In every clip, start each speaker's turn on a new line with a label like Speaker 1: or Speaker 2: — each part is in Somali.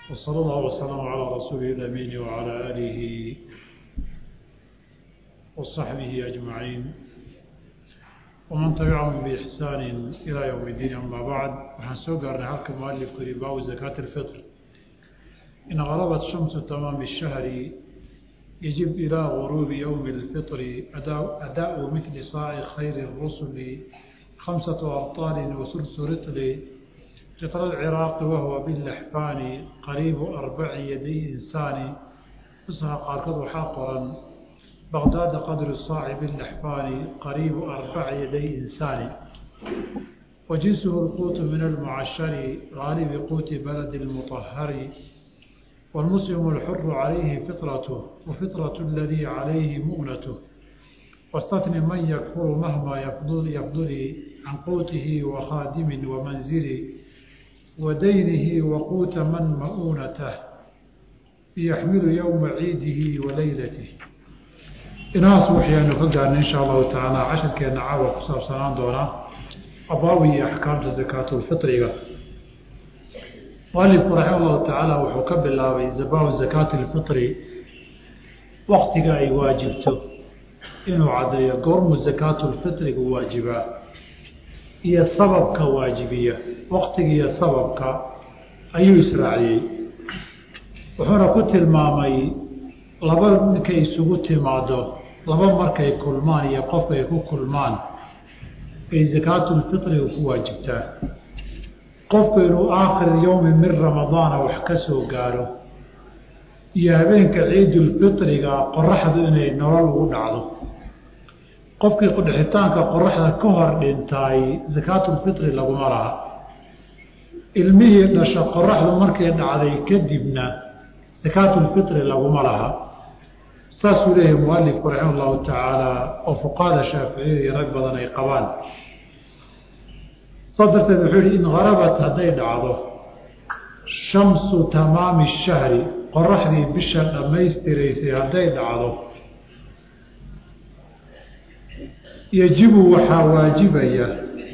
Speaker 1: وصلى الله وسلم على رسوله الأمين وعلى آله وصحبه أجمعين ومن تبعهم بإحسان إلى يوم الدين أما بعد وحنسوق أرنهاك مؤلف كريباء زكاة الفطر إن غربت شمس تمام الشهر يجب إلى غروب يوم الفطر أداء, أداء مثل صاع خير الرسل خمسة أبطال وثلث رطل رطل العراق وهو باللحفان قريب أربع يدي إنسان فصح قاركض حاقرا بغداد قدر الصاع باللحفان قريب أربع يدي إنسان وجنسه القوت من المعشر غالب قوت بلد المطهر والمسلم الحر عليه فطرته وفطرة الذي عليه مؤنته واستثن من يكفر مهما يفضل, يفضل عن قوته وخادم ومنزل ودينه وقوت من مؤونته يحمل يوم عيده وليلته inahaas waxaynu ka gaarnay insha allahu tacaala cashirkeena caawa ku saabsanaan doonaa abaabi iyo axkaamta zakaatulfitriga mualifku raxima allahu tacaala wuxuu ka bilaabay zabaabu zakaati lfitri waktiga ay waajibto inuu caddeeyo goormu zakaatulfitrigu waajibaa iyo sababka waajibiya waktiga iyo sababka ayuu israaciyey wuxuuna ku tilmaamay laba ninkay isugu timaado laba markay kulmaan iyo qofka ay ku kulmaan ay zakaatulfitriga ku waajibtaa qofku inuu aakhir yowmi min ramadaana wax ka soo gaaro iyo habeenka ciidulfitriga qoraxdu inay nolol ugu dhacdo qofkii qudhixitaanka qoraxda ka hor dhintaay zakaatulfitri laguma laha ilmihii dhasha qoraxdu markay dhacday kadibna zakaatulfitri laguma laha saasuu leeyahay mualifku raxima allahu tacaala oo fuqahada shaaficiyada iyo rag badan ay qabaan saas darteed wuxuu yihi in harabat hadday dhacdo shamsu tamaami shahri qoraxdii bisha dhammaystiraysay hadday dhacdo yajibu waxaa waajibaya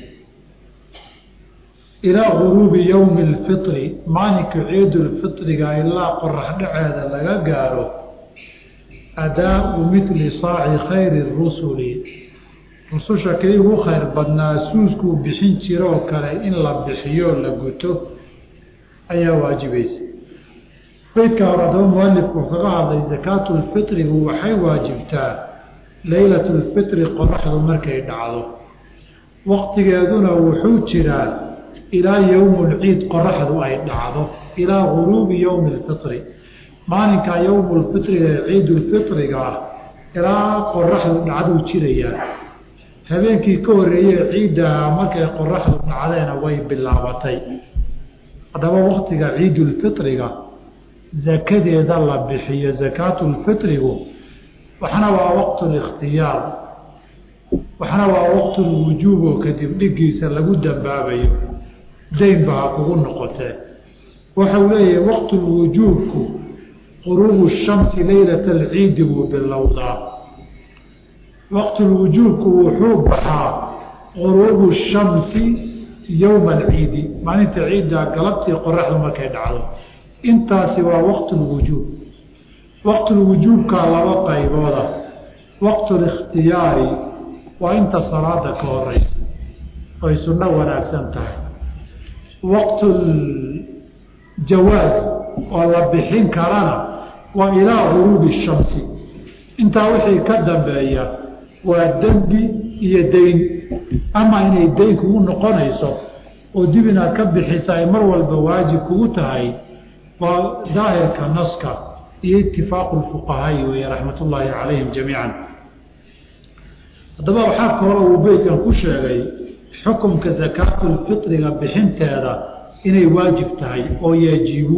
Speaker 1: ilaa guruubi yowmi alfitri maalinka ciidulfitriga ilaa qorax dhaceeda laga gaaro adaau mili saaci khayri rusuli rususha kii ugu khayr badnaa suuskuu bixin jiroo kale in la bixiyo la guto ayaa waajibaysa beydka hore adaba mualifku kaga hadlay zakaatulfitrigu waxay waajibtaa leylatulfitri qoraxdu markay dhacdo waqtigeeduna wuxuu jiraa ilaa yowmulciid qoraxdu ay dhacdo ilaa guruubi yowmi alfitri maalinkaa yowmulfitriga ee ciidulfitriga ah ilaa qoraxdu dhacduu jirayaa habeenkii ka horreeyee ciiddaha markay qoraxdu dhacdeena way bilaabatay haddaba waqtiga ciidulfitriga zakadeeda la bixiyo zakaatulfitrigu waxna waa waqtulikhtiyaar waxna waa waqtulwujuub oo kadib dhigiisa lagu dambaabayo daynba ha kugu noqotee waxau leeyahay waqtulwujuubku quruubu shamsi leylata alciidi buu bilowdaa waqtulwujuubku wuxuu baxaa quruubu shamsi yowma alciidi maalinta ciidda galabtii qoraxdu markay dhacdo intaasi waa waqtulwujuub waqtulwujuubkaa laba qaybooda waqtulikhtiyaari waa inta salaada ka horeysa oy sunno wanaagsan tahay waqtuljawaas oo la bixin karana waa ilaa guruubi shamsi intaa wixii ka dambeeya waa dembi iyo dayn ama inay dayn kugu noqonayso oo dib inaad ka bixisa ay mar walba waajib kugu tahay waa daahirka naska iyo itifaaqu lfuqahaai weeye raxmat ullaahi calayhim jamiican haddaba waxaa ka hore uu beytkan ku sheegay xukumka zakaatulfitriga bixinteeda inay waajib tahay oo yajibu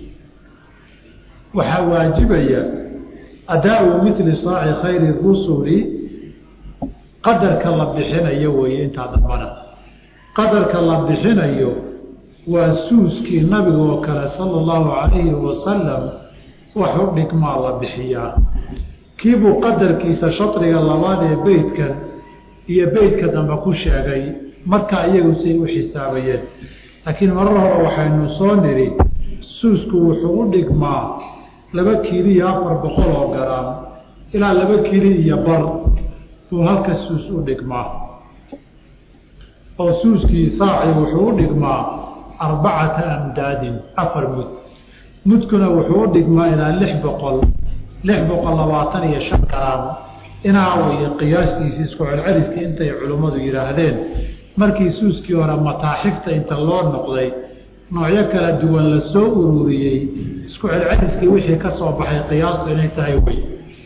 Speaker 1: waxaa waajibaya adaa-u mili saaci khayri rusuli qadarka la bixinayo weeye intaa dambana qadarka la bixinayo waa suuskii nabiga oo kale sala allahu calayhi wasalam wax u dhigmaa la bixiyaa kiibuu qadarkiisa shadriga labaad ee beytkan iyo beytka dambe ku sheegay markaa iyagu say u xisaabayeen laakiin marar hore waxaynu soo nidhi suusku wuxuu u dhigmaa laba kiili iyo afar boqol oo garaam ilaa laba kiili iyo bar buu halka suus u dhigmaa oo suuskii saaci wuxuu u dhigmaa arbacata amdaadin afar mud mudkuna wuxuu u dhigmaa ilaa lix boqol lix boqol labaatan iyo shan garaam inaa weye qiyaastiisi isku celceliskii intay culimmadu yidhaahdeen markii suuskii hore mataaxifta inta loo noqday noocyo kala duwan la soo ururiyey isku celceliskii wixii ka soo baxay qiyaastu inay tahay wey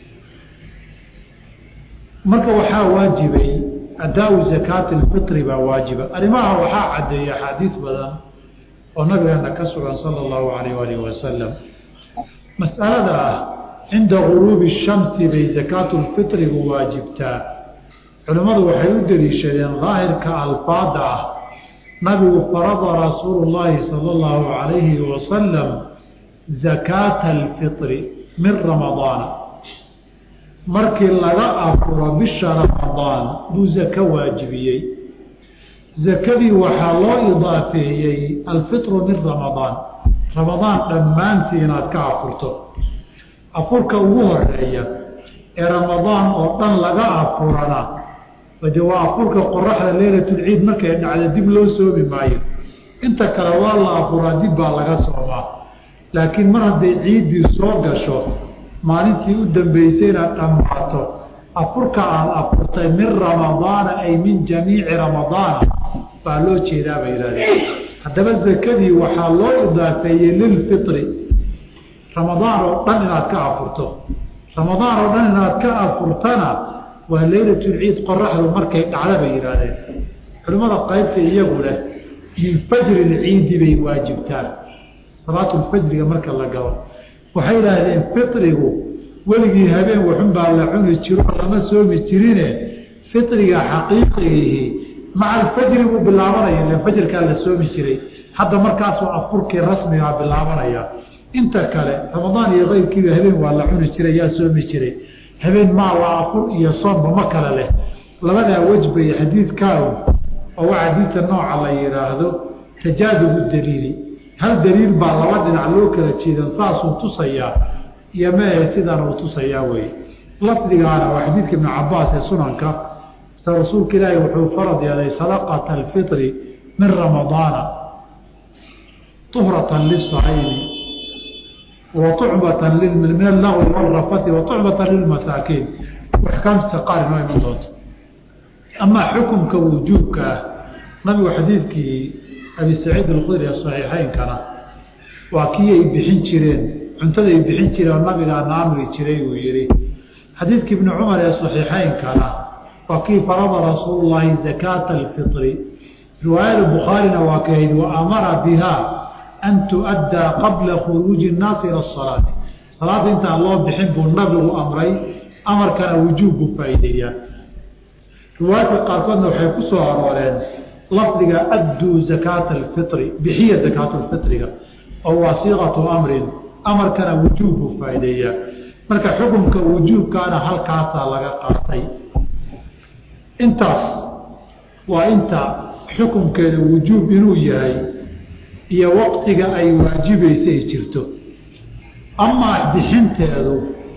Speaker 1: marka waxaa waajibay adaa-u zakaati lfitri baa waajiba arrimaha waxaa caddeeya axaadiis badan oo nabigeena ka sugan sala allahu alayh alih wasalam mas'alada ah cinda guruubi shamsi bay zakaatu lfitrigu waajibtaa culimmadu waxay u deliishadeen daahirka alfaada ah nabigu farada rasuulu llaahi sala allahu calayhi wasalam zakaata alfitri min ramadaana markii laga afuro bisha ramadaan buu zako waajibiyey zakadii waxaa loo idaafeeyey alfitru min ramadaan ramadaan dhammaantii inaad ka afurto afurka ugu horeeya ee ramadaan oo dhan laga afurana de waa afurka qoraxda leylatulciid markay dhacda dib loo soomi maayo inta kale waa la afuraa dib baa laga soomaa laakiin mar hadday ciiddii soo gasho maalintii u dambeysay inaad dhammaato afurka aada afurtay min ramadaana ay min jamiici ramadaana baa loo jeedaa bay yidhahdeen haddaba zakadii waxaa loo idaafeeyey lilfitri ramadaan oo dhan inaad ka afurto ramadaan oo dhan inaad ka afurtana waa leylatulciid qoraxdu markay dhacda bay yidhaahdeen culimmada qaybta iyagu leh min fajri lciidi bay waajibtaan salaatulfajriga marka la galo waxay yidhaahdeen fitrigu weligii habeen waxunbaa la cuni jiro lama soomi jirine fitriga xaqiiqigii maca alfajri buu bilaabanaya ile fajrkaa la soomi jiray hadda markaasuu afurkii rasmigaa bilaabanaya inta kale ramadaan iyo keyrkiiba habeen waa la cuni jiray yaa soomi jiray habeen maa waa afur iyo soomba ma kale leh labadaa wejbay xadiidkaagu oo waa xadiidka nooca la yidhaahdo tajaadubu daliili hal daliil baa laba dhinac loo kala jeedan saasuu tusayaa iyo meehe sidan uu tusayaa wey lafdigaana waa xadiidka ibnu cabaas ee sunanka se rasuulka ilaahi wuxuu farad yeelay sadaqata alfitri min ramadaana tuhratan lisaymi wa tucbatan min allagwi walrafati wa tucbatan lilmasaakiin axkaamtiisa qaar inoo iman doonto amaa xukumka wujuubka ah nabigu xadiidkii abi saciid alkhudri ee saxiixeynkana waa kii ay bixin jireen cuntada ay bixin jireen oo nabigaana amri jiray uu yihi xadiidkii ibni cumar ee saxiixeynkana waa kii farada rasuulu llaahi zakaata alfitri riwaayada bukhaarina waa kahayd wa amara biha an tuaddaa qabla khuruuji nnaasi ila asalaati salaada intaan loo bixin buu nabigu amray amarkana wujuub buu faa'iideeyaa riwaayadka qaarkoodna waxay ku soo arooreen lafdiga adduu zakaata alfitri bixiya zakaatu lfitriga oo waa siiqatu amrin amarkana wujuub buu faa'iideeyaa marka xukunka wujuubkaana halkaasaa laga qaatay intaas waa inta xukunkeeda wujuub inuu yahay iyo waqtiga ay waajibaysa ay jirto amaa bixinteedu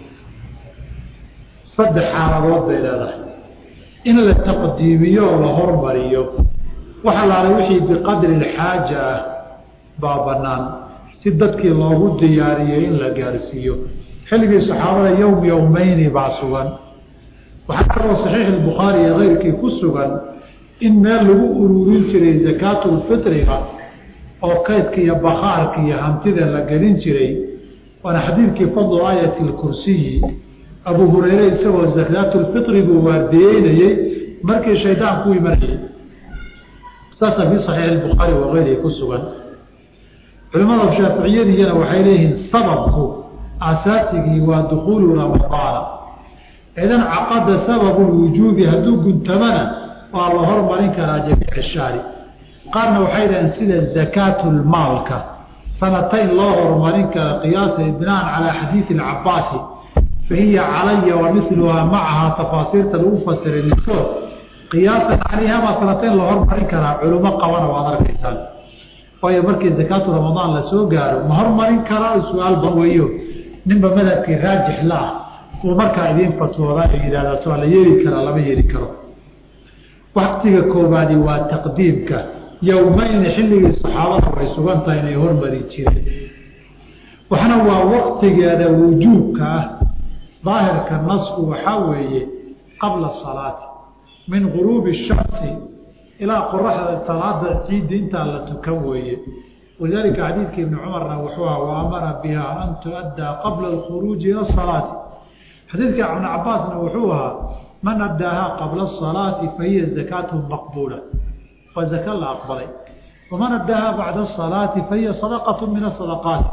Speaker 1: saddex xaaladood bay leedahay in la taqdiimiyo oo la hormariyo waxa laala wixii biqadri alxaaja ah baa bannaan si dadkii loogu diyaariyey in la gaarsiiyo xilligii saxaabada yowm yowmeyni baa sugan waxaa kaloo saxiix albukhaari iyo keyrkii ku sugan in meel lagu ururin jiray zakaatulfitriga oo kaydka iyo bakhaarka iyo hantida la gelin jiray waana xadiidkii fadlu aayati lkursiyi abuu hureyre isagoo zakaatulfitri buu waardiyeynayey markii shaydaan ku imanayay saasa fii saxiix albukhaari wa keyrihi ku sugan culimada shaaficiyadiyana waxay leeyihiin sababku asaasigii waa dukhuulu ramadaana idan caqada sababu lwujuubi hadduu guntamana waa la hormarin karaa jamiic shaari qaarna waxay dhaheen sida zakaatulmaalka sanatayn loo horumarin kara qiyaasa binaan calaa xadiidi alcabaasi fa hiya calaya wa miluhaa macahaa tafaasiirta lagu fasiray midkood qiyaasan calayha baa sanatayn la hormarin karaa culimo qabana waad arkaysaan waayo markii zakaatu ramadaan la soo gaaro ma hormarin karaa su-aal ban weeyo ninba madhabkii raajix laah uu markaa idiin fatwooda oo yidhahdaa waa la yeeli karaa lama yeeli karo waktiga koobaadi waa taqdiimka yowmayni xilligii saxaabada way sugan tahay inay hormari jireen waxna waa waktigeeda wujuubka ah daahirka nasku waxaa weeye qabla salaati min guruubi shamsi ilaa qoraxda salaada ciidda intaa la tukan weeye walidaalika xadiidka ibni cumarna wuxuu aha wa amara biha an tuaddaa qabla alkhuruuji ila asalaati xadiidka ibn cabaasna wuxuu ahaa man addaahaa qabla asalaati fahiya zakaatu maqbuula waa zaka la aqbalay waman addaahaa bacda asalaati fahiya sadaqatu min asadaqaati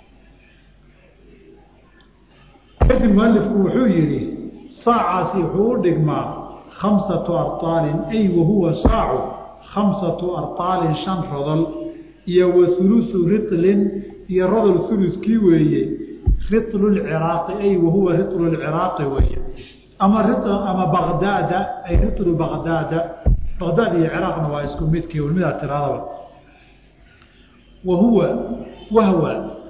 Speaker 1: kadib mualifku wuxuu yihi saacaasi wuxuu u dhigmaa khamsatu arطaalin ay wahuwa saacu khamsatu arطaalin shan rodol iyo wa hulusu ritlin iyo rodol huluskii weeye ritlu lciraaqi ay wahuwa ritlu lciraaqi weeye ama ama baqdaada ay ritlu baqdaada baqdaad iyo ciraaqna waa isku midkii midaa tiradaba wahuwa wahwa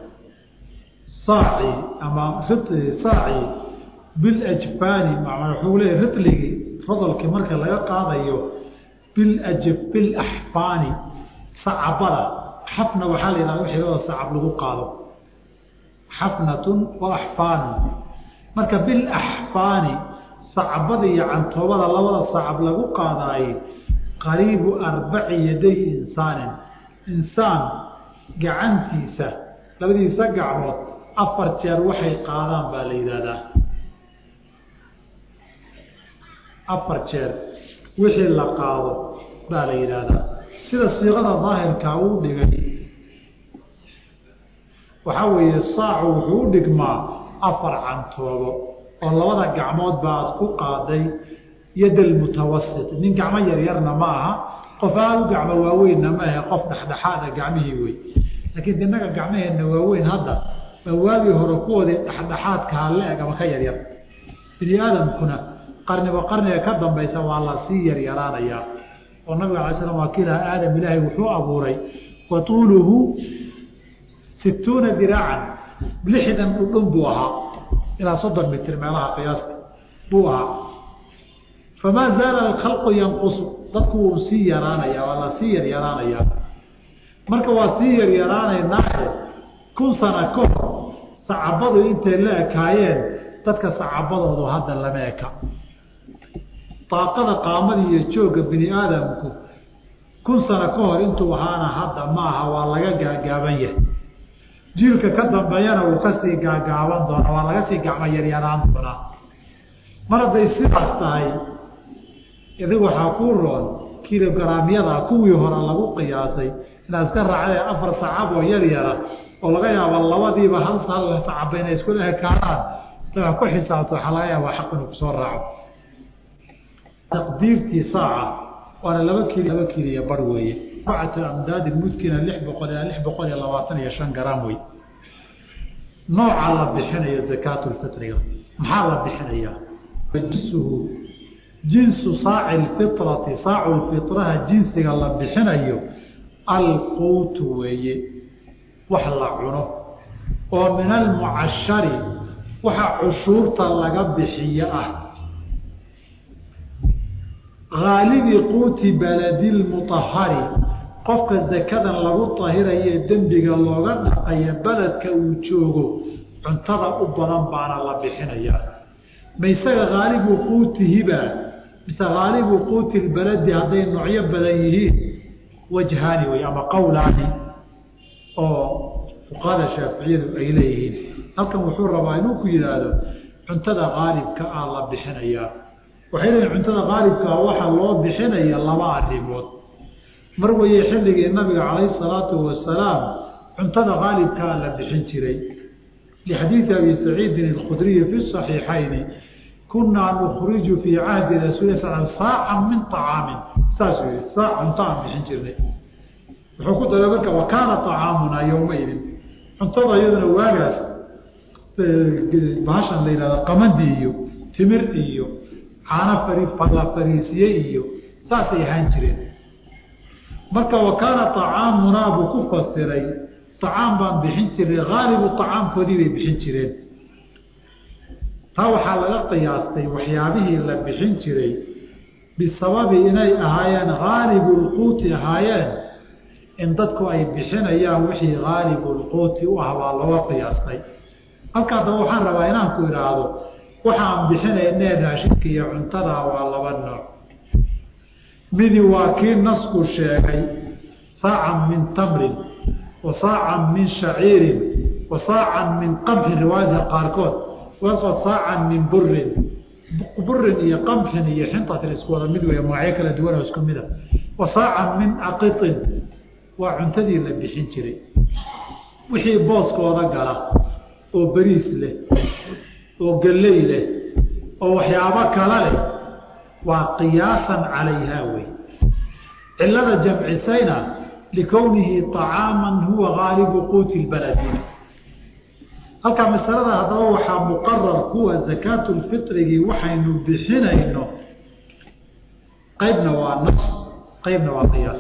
Speaker 1: saaci ama ritli saaci biljfaani wuxuu leeya ritligii rodolkii marka laga qaadayo bilaj bilaxfaani sacabada xafna waxaa la yihahda wixii lada sacab lagu qaado xafnatun wa axfaanun marka bilaxfaani sacabada iyo cantoobada labada sacab lagu qaadaaye qariibu arbaci yaday insaanin insaan gacantiisa labadiisa gacmood afar jeer waxay qaadaan baa la yidhaahdaa afar jeer wixii la qaado baa la yidhaahdaa sida siiqada daahirkaa uu dhigay waxaa weeye saacu wuxuu u dhigmaa afar cantoobo oo labada gacmood ba aad ku qaaday yadal mutawasit nin gacmo yaryarna ma aha qof aada u gacmo waaweynna ma ahe qof dhexdhexaada gacmihii wey laakiin inaga gacmaheenna waaweyn hadda baa waagii hore kuwoodii dhexdhexaadkaha le-eg ama ka yaryar bini aadamkuna qarniba qarniga ka dambaysa waa la sii yaryaraanayaa oo nabiga alay slam waa kiilaha aadam ilaahay wuxuu abuuray wa tuuluhu situuna diraacan lixdan dhudhun buu ahaa ilaa soddon mitir meelaha qiyaasta buu ahaa famaa zaala alkhalqu yanqusu dadku wuu sii yaraanaya waa la sii yaryaraanayaa marka waa sii yaryaraanaynaae kun sana ka hor sacabadu intay la ekaayeen dadka sacabadoodu hadda lama eka daaqada qaamada iyo joogga bini aadamku kun sano ka hor intuu ahaana hadda ma aha waa laga gaagaaban yahay jiilka ka dambeeyana wuu kasii gaagaaban doonaa waa laga sii gacmo yaryaraan doonaa mar hadday sidaas tahay idigu waxaa kuu roon kilogaraamyada kuwii hore lagu qiyaasay inaad iska raacday afar sacab oo yar yara oo laga yaabo labadiiba hal hal sacaba inay isku ekaanaan daa ku xisaabto waxaa laga yaabaa xaq inuu kusoo raaco taqdiirtii saaca waana laba kili laba kiliya bar weeye arbacatu amdaadi mudkina lix boqol ilaa lix boqol iyo labaatan iyo shan garaam wey nooca la bixinayo zakaatulfitriga maxaa la bixinayaa jinsuhu jinsu saaci lfitrati saacu lfitraha jinsiga la bixinayo alquutu weeye wax la cuno oo min almucashari waxa cushuurta laga bixiyo ah haalibi quuti baladi lmuahari qofka zakadan lagu tahiraye dembiga looga dhaqaya beledka uu joogo cuntada u badan baana la bixinayaa ma isaga haalibu quutihiba mise haalibu quuti lbaladi hadday noocyo badan yihiin wajhaani wey ama qowlaani oo fuqahada shaaficiyadu ay leeyihiin halkan wuxuu rabaa inuu ku yidhaahdo cuntada haalibka ah la bixinayaa waxay leeyihin cuntada haalibkaa waxaa loo bixinaya laba arrimood mar weye xilligii nabiga calayhi salaatu wasalaam cuntada haalibkaa la bixin jiray lixadiidi abi saciidin alkhudriyi fi saxiixayni kunaa nukhriju fii cahdi rasuuli sal saacan min acaamin saas wey saac cunto aan bixin jirnay wuxuu ku daray marka wa kaana acaamunaa yowmaidin cuntada iyaduna waagaas bahashan la yihahda qamadi iyo timir iyo caano fari la fariisiye iyo saasay ahaan jireen marka wa kaana طacaamunaa buu ku fasiray طacaam baan bixin jiray haalibu طacaamkoodii bay bixin jireen taa waxaa laga qiyaastay waxyaabihii la bixin jiray bisababi inay ahaayeen haalibu lquuti ahaayeen in dadku ay bixinayaan wixii haalibu lquuti u ah baa looga qiyaastay halkaa daba waxaan rabaa inaan ku idhaahdo waxaan bixinaynee raashinka iyo cuntada waa laba nooc midi waa kii nasku sheegay saacan min tamrin wa saacan min shaciirin wa saacan min qamxin riwaayadka qaarkood waqad saacan min burin burin iyo qamxin iyo xintatin isku wada mid wey magacyo kala duwan oo isku mida wa saacan min aqitin waa cuntadii la bixin jiray wixii booskooda gala oo beriis leh oo galley leh oo waxyaabo kala leh waa qiyaasan calayhaa wey cilada jamcisayna likownihi طacaaman huwa gaalibu quuti lbaladina halkaa masalada haddaba waxaa muqarar kuwa zakaatu lfitrigii waxaynu bixinayno qeybna waa nas qeybna waa qiyaas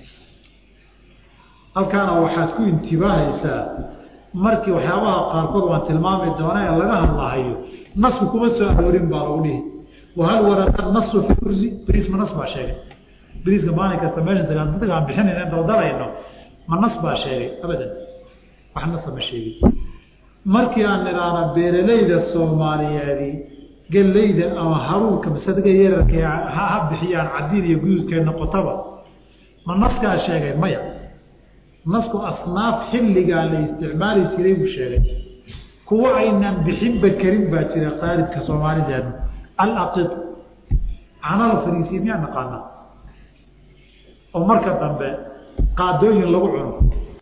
Speaker 1: halkaana waxaad ku intibaahaysaa markii waxyaabaha qaarkood waan tilmaami doona ee laga hadlahayo nasku kuma soo aroorin baa lagu dhihi wahal warada nasu fi kursi beriisma nas baa sheegay beriiska maalin kasta meesha dadka aan bixinayna daldalayno ma nas baa sheegay abadan wax nasa ma sheegin markii aan nidhaahna beeralayda soomaaliyeedi gellayda ama haruurka masadiga yararka ha bixiyaan cadiin iyo guduudkay noqotaba ma naskaa sheegay maya nasku asnaaf xilligaa la isticmaali jiray buu sheegay kuwa aynaan bixinba karin baa jira qaalibka soomaalideenu alaqid canala fariisiya miyaa naqaanaa oo marka dambe qaadooyin lagu cuno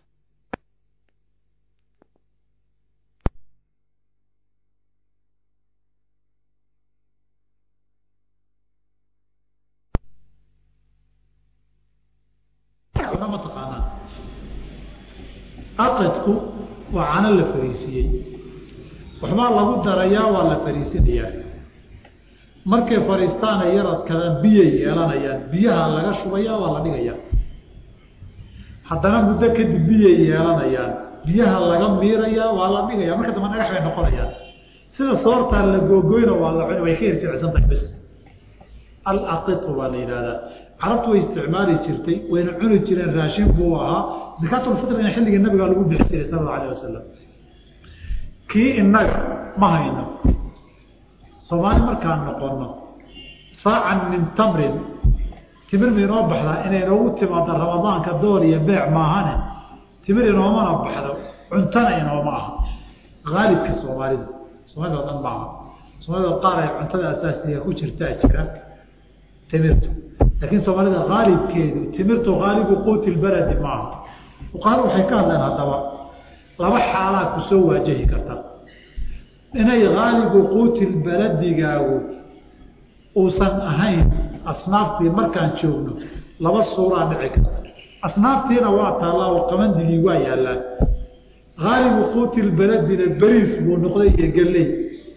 Speaker 1: ma taqaanaa aqidku waa cano la fariisiyey waxbaa lagu darayaa waa la fariisinayaa markay fariistaana yaradkada biyay yeelanayaan biyaha laga shubayaa waa la dhigayaa haddana muddo kadib biyay yeelanayaan biyaha laga miirayaa waa la dhigayaa marka dambe dhagax bay noqonayaan sida soortaa la googoyna waa la cuni way ka hirjicsan tahay bes alaqitu baa la yidhahdaa carabtu way isticmaali jirtay wayna cuni jireen raashin buu ahaa zakaatulfitrina xilligii nabigaa lagu bixi jiray sala alla alah wasalam kii inaga ma hayno soomaali markaan noqono saacan min tamrin timir ma inoo baxdaa inay noogu timaado ramadaanka door iyo beec maahane timir inoomana baxdo cuntana inooma aha haalibka soomaalida soomaalida o dhan maaha soomaalida qaar ay cuntada asaasiga ku jirtaa jira timirtu laakiin soomaalida haalibkeedu timirtu haalibu quuti lbaladi maaha fuqahada waxay ka hadleen haddaba laba xaalaa ku soo waajahi karta inay haalibu quuti lbaladigaagu uusan ahayn asnaaftii markaan joogno laba suuraa dhici karta asnaaftiina waa taallaa oo qabandigii waa yaallaan haalibu quuti lbaladina beriis buu noqday iyo galley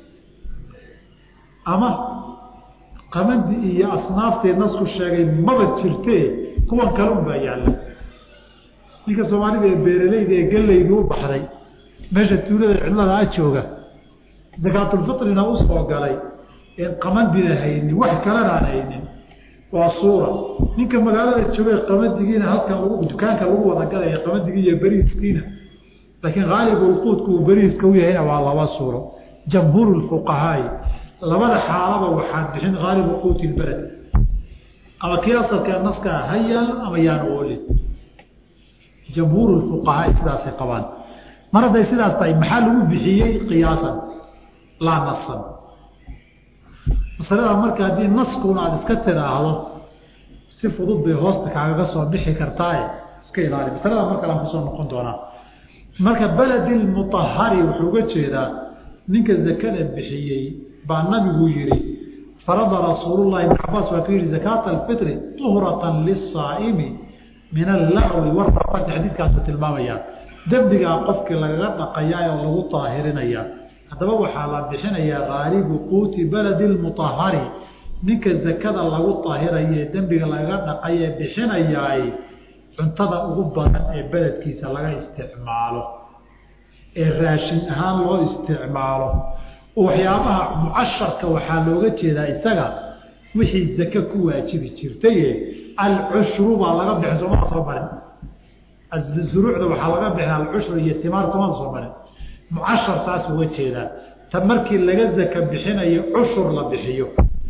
Speaker 1: ama qamandi iyo asnaaftii nasku sheegay maba jirtee kuwan kale un baa yaalla ninka soomaalida ee beeralayda ee gallaydu u baxday meesha tuulada cidlada a jooga zakaatulfitrina usoo galay een qamandina haynin wax kalena aan haynin waa suura ninka magaalada joogay qamandigiina halkan lagu dukaanka lagu wada gadaya qamandigii iyo beriiskiina laakiin haalibulquudku uu beriiska u yahayna waa laba suuro jamhuuru lfuqahaai labada xaalaba waxaad bixin haalibu quuti lbaled ama kii asalka naskaa ha yaalo ama yaan oolin jamhuuru fuqahaai sidaasay qabaan mar hadday sidaas tahay maxaa lagu bixiyey qiyaasan laa nasan masalada marka haddii naskuna aada iska tidhaahdo si fudud bay hoosta kaagaga soo bixi kartaaye iska ilaali masalada mar kale aan kusoo noqon doonaa marka beledi lmuahari wuxuu uga jeedaa ninka zakada bixiyey baa nabigu yihi farada rasuulullahi ibn cabaas waa ku yihi zakaata alfitri tuhratan lisaa'imi min allahwi warafati xadiidkaasuu tilmaamayaa dembigaa qofkii lagaga dhaqayaa oo lagu daahirinayaa haddaba waxaa la bixinayaa haalibu quuti baladi lmuahari ninka zakada lagu daahiraye dembiga lagaga dhaqaye bixinayaay cuntada ugu badan ee beledkiisa laga isticmaalo ee raashin ahaan loo isticmaalo waxyaabaha mucasharka waxaa looga jeedaa isaga wixii zake ku waajibi jirtaye alcushru baa laga bixin soomada soo marin zuruucda waxaa laga bixin alcushru iyo timaar soomada soo marin mucashar taas uga jeedaa ta markii laga zaka bixinayo cushur la bixiyo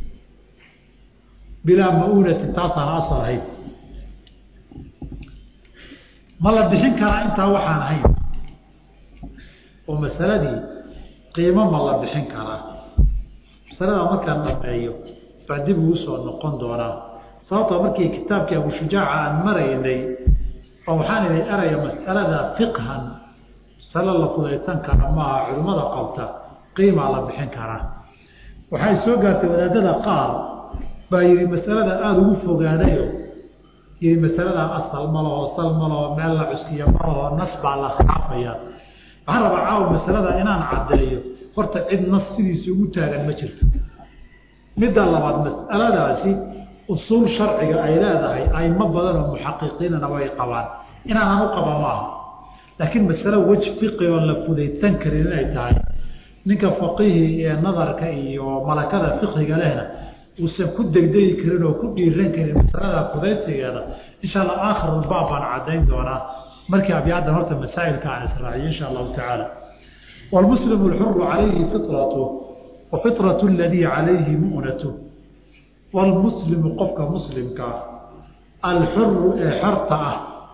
Speaker 1: bilaa ma-uunati taasaan asal ahayn ma la bixin karaa intaa waxaan ahayn oo masaladii qiimo ma la bixin karaa masalada markaan dhameeyo baa dib ugu soo noqon doonaa sababtoo markii kitaabkii abushujaaca aan maraynay oo waxaan idhi eraya mas'alada fiqhan masalo la fudaysan kara maaha culimmada qabta qiimaa la bixin karaa waxay soo gaartay wadaadada qaar baa yidhi masalada aada ugu fogaadayo yidhi masaladaa asal ma laho sal ma laho meel la cuskiya ma laho nas baa la khilaafaya waxaan rabaa caawa masalada inaan caddeeyo horta cid nas sidiisa ugu taagan ma jirto midda labaad mas'aladaasi usuul sharciga ay leedahay aimo badan oo muxaqiqiinana way qabaan inaanan u qaba maaha laakiin masalo wej fiqi oon la fudaydsan karin inay tahay ninka faqihi ee nadarka iyo malakada fiqhiga lehna uusan ku degdegi karin oo ku dhiiran karin masalada fudaydsigeeda insha allah aakhirulbaab baan caddayn doonaa markii abyaadan horta masaa'ilka aan israaciyo insha allahu tacaala wlmuslimu lxuru calayhi fitratu wa fitratu aladii calayhi mu'natu wlmuslimu qofka muslimkaa alxuru ee xorta ah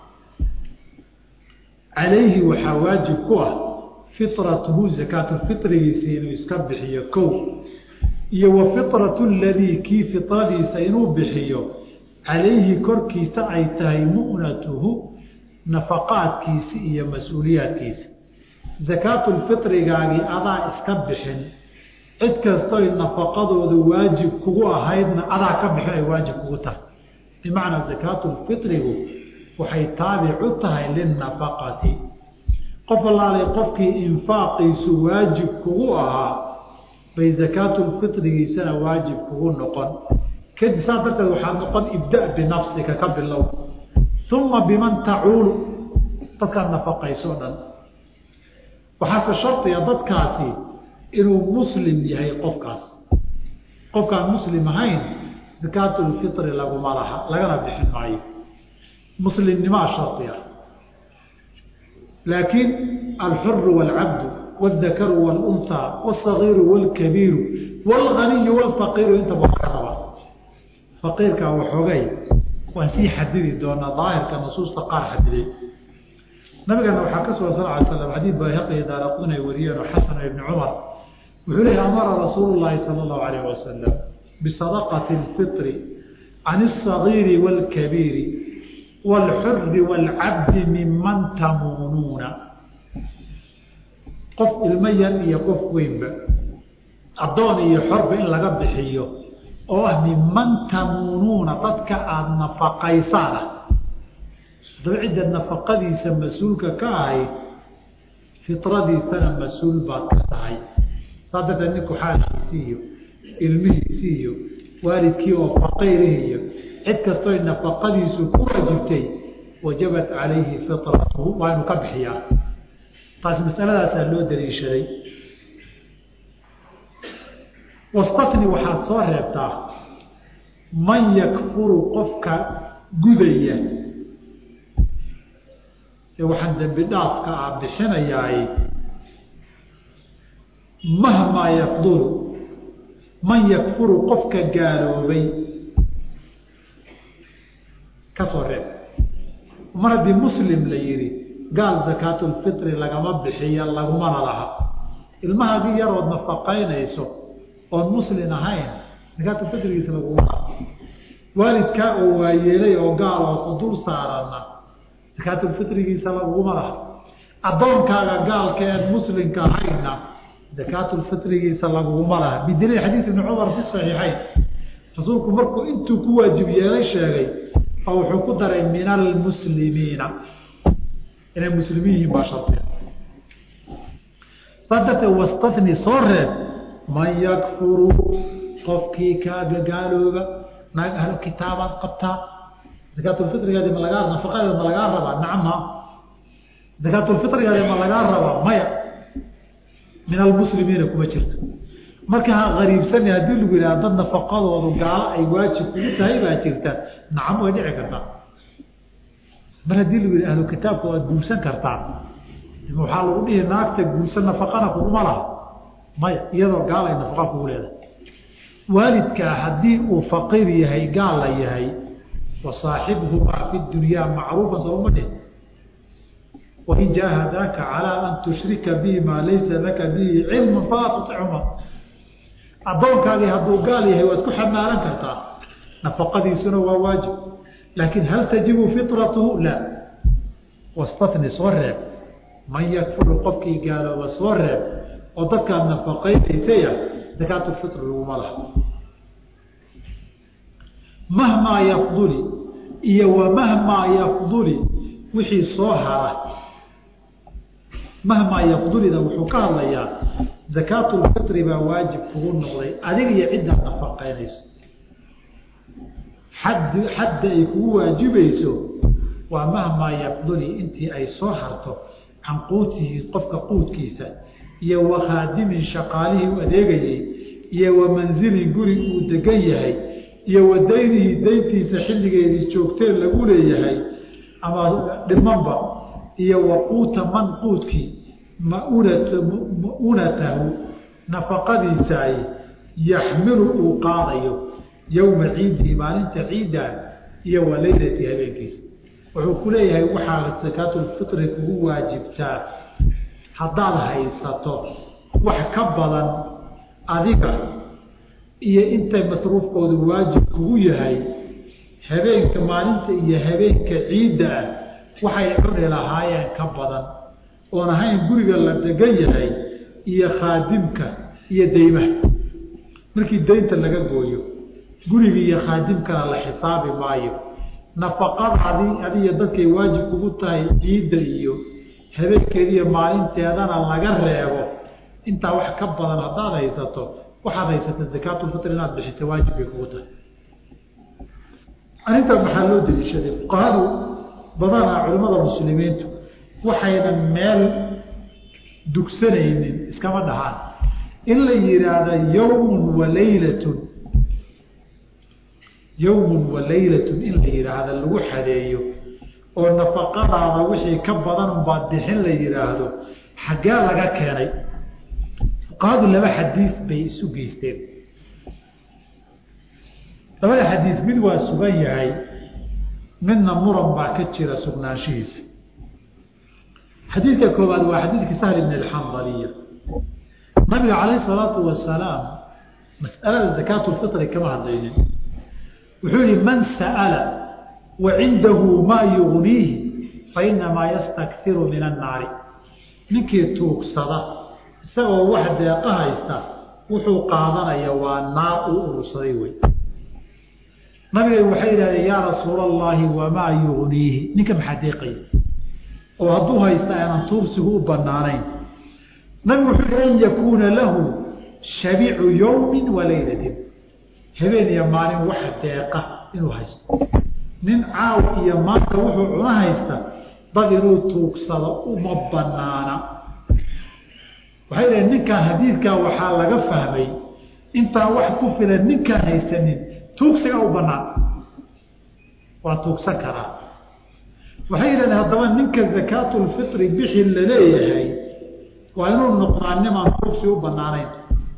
Speaker 1: calayhi waxaa waajib ku ah fitratuhu zakaatulfitrigiisa inuu iska bixiyo kow iyo wa fitratu aladii kii fitradiisa inuu bixiyo calayhi korkiisa ay tahay mu'natuhu nafaqaadkiisi iyo mas-uuliyaadkiisa zakaatulfitrigaagii adaa iska bixin cid kastoy nafaqadoodu waajib kugu ahaydna adaa ka bixin ay waajib kugu tahay bimacnaa zakaatulfitrigu waxay taabic u tahay linnafaqati qof allaalay qofkii infaaqiisu waajib kugu ahaa bay zakaatulfitrigiisana waajib kugu noqon kadib saas darteed waxaa noqon ibda binafsika ka bilow uma biman tacuulu dadkaad nafaqayso dhan waxaase shardiga dadkaasi inuu muslim yahay qofkaas qofkaan muslim ahayn zakaatulfitri laguma laha lagana bixin maayo muslimnimaa shardi ah laakiin alxuru waalcabdu waaldakaru waalunhaa wasagiiru waalkabiiru waalganiyu waalfaqiiru intaba waa ka rabaa faqiirkaa waxoogay waan sii xadidi doonaa daahirka nusuusta qaar xadiday nabigana waxaa ka sugan sal ly slam xadiid bayhaqi daaraqun ay wariyeen oo xasan ibni cumar wuxuu leehi amara rasuulu llaahi sala allahu alayh wasalam bisadaqati alfitri can alsagiiri waalkabiiri waalxuri waalcabdi miman tamuunuuna qof ilmo yar iyo qof weynba addoon iyo xorba in laga bixiyo oo ah miman tamuunuuna dadka aada nafaqaysaan ah haddaba cidda nafaqadiisa mas-uulka ka ahayd fitradiisana mas-uul baad ka tahay saa darteed ninku xaalkiisii iyo ilmihiisii iyo waalidkii oo faqiirihi iyo cid kastoy nafaqadiisu ku waajibtay wajabat calayhi fitratuhu waa inuu ka bixiyaa taas masaladaasaa loo daliishaday wastafni waxaad soo reebtaa man yakfuru qofka gudaya ee waxaan dembi dhaafka ah bixinayaay mahmaa yafdulu man yakfuru qofka gaaloobay ka soo reeb mar haddii muslim la yihi gaal zakaatulfitri lagama bixiya lagumana laha ilmahaagii yarood nafaqaynayso oon muslim ahayn zakaatulfitrigiisa laguma laha waalidkaa oo waayeelay oo gaal oo ku dul saaranna zakaatulfitrigiisa laguma laha addoonkaaga gaalka eed muslimka ahayna zakaatulfitrigiisa laguma laha bidaliil xadiid ibni cumar fi saxiixayn rasuulku markuu intuu ku waajib yeelay sheegay oo wuxuu ku daray min almuslimiina inay muslimiin yihiin baa shardiga saa darteed wastafni soo reeb man yakfuru qofkii kaaga gaalooba naag ahlu kitaabaad qabtaa zakaatulfitrigeedi ma lagaa nafaqadeeda ma lagaa rabaa nacama zakaatulfitrigeedi ma lagaa rabaa maya min almuslimiina kuma jirto marka ha qariibsani haddii lagu yidhaha dad nafaqadoodu gaalo ay waajib kugu tahay baa jirta nacam way dhici kartaa mar haddii lagu yidhi ahlu kitaabka waad guursan kartaa waxaa lagu dhihi naagta guursan nafaqana kuguma laha maya iyadoo gaal ay nafaqa kugu leedahay waalidkaa haddii uu faqiir yahay gaal la yahay wa saaxibhumaa fi dunyaa macruufan sooma dhih wain jaahadaaka calaa an tushrika bihi maa laysa laka bihi cilmu falaa tuطichuma addoonkaagii hadduu gaal yahay waad ku xamaalan kartaa nafaqadiisuna waa waajib laakiin hal tajibu fitratuhu la wastatni soo reeb man yakfuru qofkii gaalooba soo reeb oo dadkaad nafaqaynaysaya zakaatulfitr laguma laha mahmaa yafduli iyo wa mahmaa yafduli wixii soo hara mahmaa yafdulida wuxuu ka hadlayaa zakaatulfitri baa waajib kugu noqday adiga iyo ciddaad nafaqaynayso xad xadda ay kugu waajibayso waa mahmaa yafduli intii ay soo harto can quutihi qofka quudkiisa iyo wa khaadimin shaqaalihii u adeegayey iyo wa manzilin guri uu degan yahay iyo wa daynihi dayntiisa xilligeedii joogteen lagu leeyahay ama dhimanba iyo wa quuta man quudkii maunatahu nafaqadiisaay yaxmilu uu qaadayo yowma ciidihi maalinta ciidda iyo wa leylati habeenkiisa wuxuu ku leeyahay waxaa sakaatulfitri kugu waajibtaa haddaad haysato wax ka badan adiga iyo intay masruufkoodu waajib kugu yahay habeenka maalinta iyo habeenka ciidda ah waxay cuni lahaayeen ka badan oon ahayn guriga la degan yahay iyo khaadimka iyo deymaha markii daynta laga gooyo guriga iyo khaadimkana la xisaabi maayo nafaqadaadii adiyo dadkay waajib kugu tahay ciidda iyo habeenkeediiyo maalinteedana laga reebo intaa wax ka badan haddaad haysato waxaad haysata zakaatulfitr inaad bixisa waajib bay kugu tahay arrintaa maxaa loo deliishaday fuqahadu badanaa culimmada muslimiintu waxaynan meel dugsanaynin iskama dhahaan in la yihaahda yawmun wa laylatun yawmun wa laylatun in la yihaahda lagu xadeeyo oo nafaqadaada wixii ka badan unbaad bixin la yihaahdo xaggee laga keenay fuqahadu laba xadiid bay isu geysteen labada xadiid mid waa sugan yahay midna muran baa ka jira sugnaanshihiisa xadiidka koowaad waa xadiidkii sahl ibn alxandaliya nabiga calayh salaatu wasalaam mas'alada zakaatulfitri kama hadlaynin wuxuu yihi man sa'ala wa cindahu maa yugniihi fainamaa yastakiru min annaari ninkii tuugsada isagoo wax deeqa haysta wuxuu qaadanaya waa naar uu urursaday wey nabiga waxay yidhahdeen yaa rasuula allahi wamaa yugniihi ninka maxaa deeqaya oo hadduu haysta aanan tuugsigu u banaanayn nabigu wuxuu yihi an yakuuna lahu shabicu yowmin wa laylatin habeen iyo maalin wax deeqa inuu haysto nin caaw iyo maanta wuxuu cuna haysta dad inuu tuugsado uma banaana waxay dhaheen ninkaan xadiidkaa waxaa laga fahmay intaan wax ku filan ninkaan haysanin tuugsiga u banaan waa tuugsan karaa waxay yidhahdeen haddaba ninka zakaatulfitri bixi laleeyahay waa inuu noqdaa nimaan tuugsi u banaanayn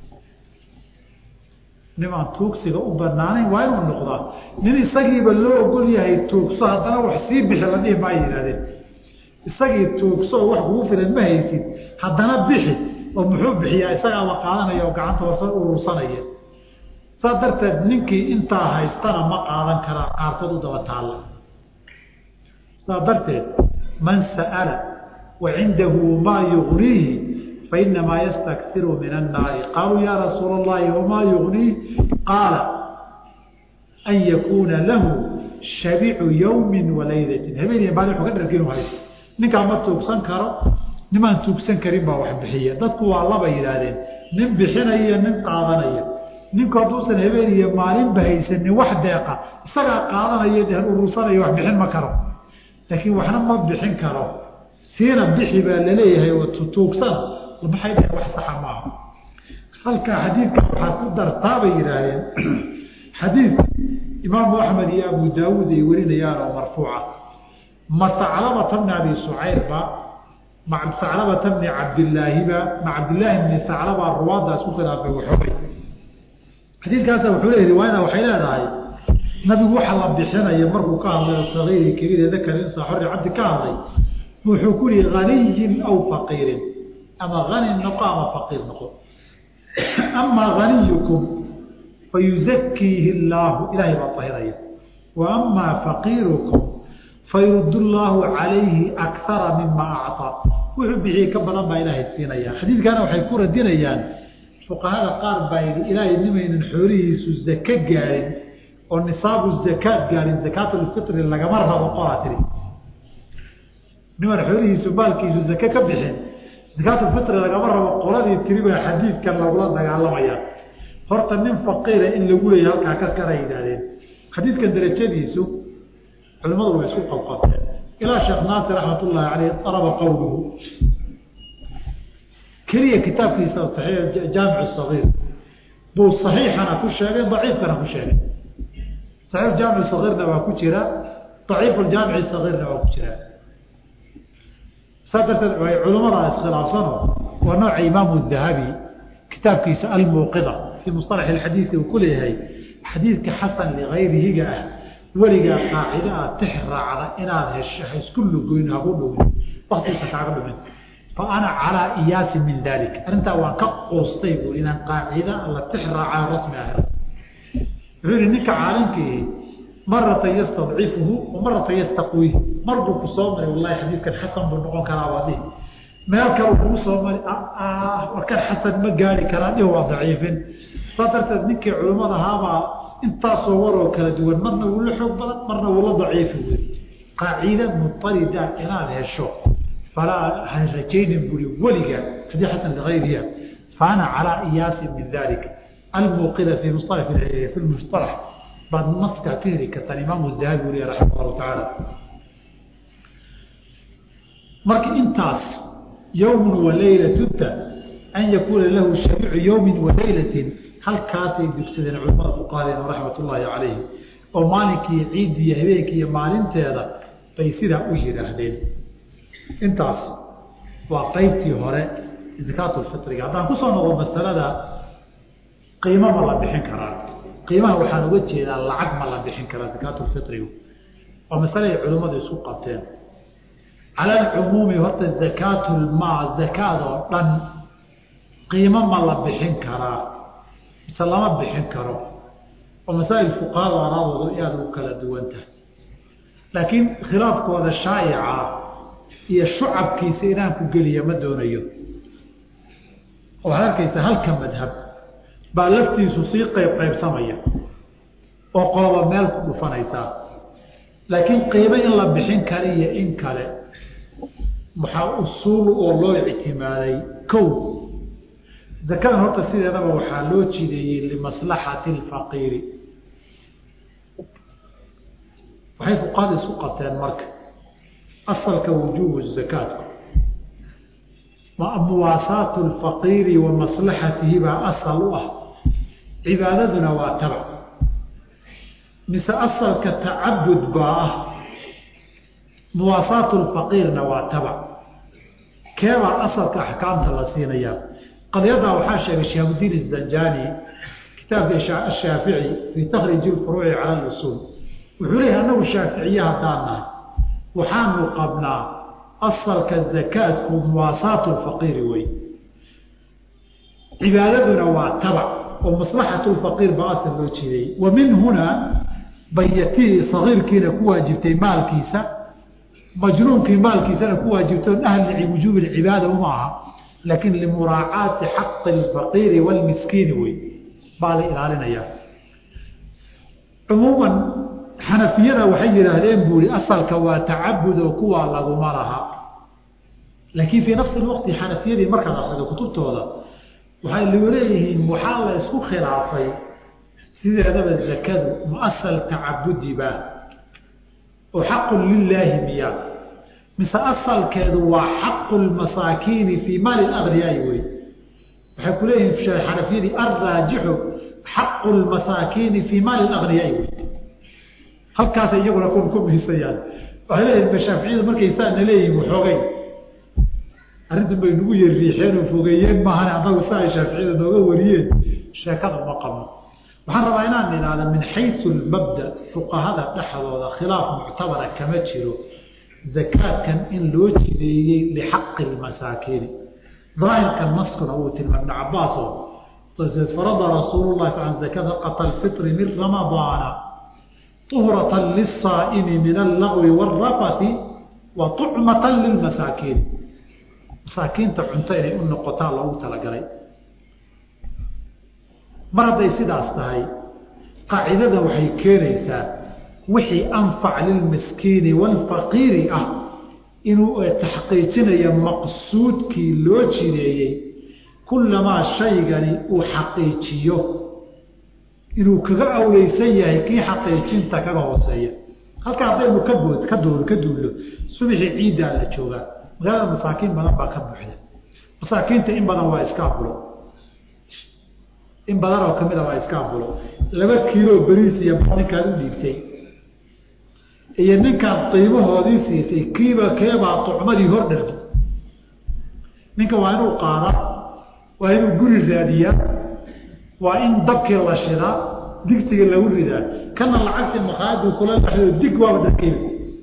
Speaker 1: nimaan tuugsiga u banaanayn waa inuu noqdaa nin isagiiba loo ogol yahay tuugso haddana wax sii bixi la dhihi maa yidhahdeen isagii tuugso oo wax kugu filan ma haysid haddana bixi oo muxuu bixiyaa isagaaba qaadanaya oo gacanta horsa urursanaya saa darteed ninkii intaa haystana ma qaadan karaa qaarkood u daba taalla saa darteed man sa'ala wa cindahu maa yugniihi fainamaa yastakiru min annaari qaaluu yaa rasuula allahi wamaa yugniih qaala an yakuuna lahu shabicu yowmin wa laylatin habeen maalin wuxuu ka dharki inuu haysto ninkaa ma tuugsan karo nimaan tuugsan karin baa wax bixiya dadku waa laba yidhaahdeen nin bixinaya nin qaadanaya ninku hadduusan habeen iyo maalinba haysanin wax deeqa isagaa qaadanaya dee urursanayo wax bixin ma karo laakiin waxna ma bixin karo siina bixi baa laleeyahay oo tutuugsana maxay dhaheen wax saxa maaha halkaa xadiidka waxaa ku dartaa bay yidhaahdeen xadiid imaamu axmed iyo abu daawuud ay warinayaan oo marfuuca ma saclabata bni abi sucayrba ma saclabata bni cabdilaahiba ma cabdillaahi bni saclaba ruwaadaas ku khilaafay waxoogay xadiidkaasa wuxuu leeyahy riwaayada waxay leedahay nabigu waxa la bixinaya markuu ka hadlayo sagiiri kabiir dakar insa xorri cabdi ka hadlay wuxuu ku yihi haniyin aw faqiirin ama hani noqo ama faqiir noqo amaa haniyukum fayuzakiihi illaahu ilaahay baa tahiraya wa amaa faqiirukum fayurud llaahu calayhi akara mima acطaa wuxuu bixiyey ka badan baa ilaahay siinaya xadiidkana waxay ku radinayaan fuqahada qaar baa yidhi ilaahay nimaynan xoolihiisu zake gaarin oo nisaabu zakaad gaarin zakaatulfitri lagama rabo qolaa tiri niman xoolihiisu maalkiisu zake ka bixin zakaatulfitri lagama rabo qoladii tiri baa xadiidkan lagula dagaalamaya horta nin faqiira in lagu leeya halkaa ka kara yidhaahdeen xadiidkan darajadiisu culimmadu way isku qabqabteen ilaa sheekh naasir raxmat ullaahi caleyh araba qowluhu keliya kitaabkiisa jaamic sagiir buu saxiixana ku sheegay daciifkana ku sheegay saxiix jaamic sagiirna waa ku jira daciifu jaamici sagiirna waa ku jira saa darteed way culimmada iskhilaafsano waa nooca imaamu dahabi kitaabkiisa almuuqida fii musalax alxadiidi uu ku leeyahay xadiidka xasan ligayrihiga ah weligaa qaacida ah tix raacda inaad hesho ha isku lugoyn hagu dhumin waktiisa kaaga dhumin fa ana calaa iyaasi min dalik arrintaa waan ka qoostay buu inaan qaacida la tix raaca rasmi ah wuxuu yihi ninka caalimkii maratan yastadcifuhu wa maratan yastaqwiih mar buu ku soo maray wallahi xadiidkan xasan buu noqon karaa waa dhihi meel kale kugu soo mari warkan xasan ma gaari karaa dhihi waa daciifin saa darteed ninkii culimmada ahaabaa intaasoo waroo kala duwan marna wuu la xoog badan marna wuu la daciifi wey qaacida mutarida inaad hesho falaa han rajaynin buri weliga haddii xasan ligayriya faana calaa iyaasi min dalik almuuqida fi musala fi lmustalax baad naskaa ka heli kartaan imaamu dahabi weliya raximah allahu tacaala marka intaas yowmun wa laylatutta an yakuuna lahu shariicu yowmin wa laylatin halkaasay dugsadeen culamada fuqahadeena raxmat ullaahi calayhim oo maalinkii ciiddiiyo habeenkiiyo maalinteeda bay sidaa u yidhaahdeen intaas waa qeybtii hore zakaatulfitriga haddaan kusoo noqo masalada qiimo ma la bixin karaa qiimaha waxaan uga jeedaa lacag ma la bixin karaa zakaatulfitrigu waa masale ay culimmadu isku qabteen cala alcumuumi horta zakaatulmaa zakaad oo dhan qiimo ma la bixin karaa mise lama bixin karo oo masaa'il fuqahada araadoodu aada u kala duwan tahay laakiin khilaafkooda shaayica iyo shucabkiisa inaan ku geliya ma doonayo waxaad arkaysa halka madhab baa laftiisu sii qayb qaybsamaya oo qoloba meel ku dhufanaysaa laakiin qiimo in la bixin kara iyo in kale waxaa usuul oo loo ictimaaday kow zakadan horta sideedaba waxaa loo jideeyey limaslaxati alfaqiiri waxay fuqaada isku qabteen marka asalka wujuubu zakaatku muwaasaatu alfaqiiri wa maslaxatihi baa asal u ah cibaadaduna waa tabac mise asalka tacabud baa ah muwaasaatu lfaqiirna waa tabac keebaa asalka axkaamta la siinayaa qadiyaddaa waxaa sheegay shihaabudiin izanjani kitaabka ashaafici fii takhriiji lfuruuci cala lusuul wuxuu leeyahy annagu shaaficiye haddaan nahay waxaanu qabnaa asalka zakaadku muwaasaatu lfaqiiri wey cibaadaduna waa tabac oo maslaxatu lfaqiir baa asal loo jeedayy wa min hunaa bayatii sagiirkiina ku waajibtay maalkiisa majnuunkii maalkiisana ku waajibto ahli wujuubi lcibaada uma aha laakiin limuraacaati xaqi alfaqiiri waalmiskiini wey baa la ilaalinayaa cumuuman xanafiyada waxay yidhaahdeen buuri asalka waa tacabud oo kuwaa laguma laha laakiin fii nafsi lwaqti xanafiyadii markaad akrido kutubtooda waxay leeyihiin waxaa la isku khilaafay sideedaba zakadu muasal tacabudi-ba oo xaqun lilaahi miya mise asalkeedu waa xaqu lmasaakiini fii maali agniyaai wey waxay ku leeyihiin xanafiyadii alraajixu xaqu lmasaakiini fii maali agniyaai wey halkaasay iyaguna ku miisayaan waxay leeyihin mashaaficiyadu markay saana leeyihin waxoogay arrintan bay nagu yariixeen oo fogeeyeen maahan annagu sa ay shaaficiyada nooga wariyeen sheekada uma qabno waxaan rabaa inaan idhaahda min xayu lmabda fuqahada dhexdooda khilaaf muctabara kama jiro zakaadkan in loo jideeyey lixaqi lmasaakiini daahirka naskuna uu tilmaam ibn cabaaso farada rasuulu lahi sal zakata qata lfitri min ramadaana طuhrata liلsaa'imi min allagwi wاrafati wa طucmata lilmasaakiin masaakiinta cunto inay u noqotaa loogu talagalay mar hadday sidaas tahay qaacidada waxay keenaysaa wixii anfac lilmiskiini waalfaqiiri ah inuu taxqiijinayo maqsuudkii loo jideeyey kullamaa shaygani uu xaqiijiyo inuu kaga awleysan yahay kii xaqiijinta kaga hooseeya halka haddaynu ka bood ka doo ka duullo subaxii ciiddaa la joogaa magaalada masaakiin badan baa ka buuxda masaakiinta in badan waa iska abulo in badan oo kamid a waa iska abulo laba kiilo beriis iyo ninkaad u dhiibtay iyo ninkaad qiimahoodii siisay kiiba keebaa tucmadii hor dhargi ninka waa inuu qaada waa inuu guri raadiyaa waa in dabkii la shidaa digsiga lagu ridaa kana lacagtii makhaayadu kula laxdo dig waaba dadkeeda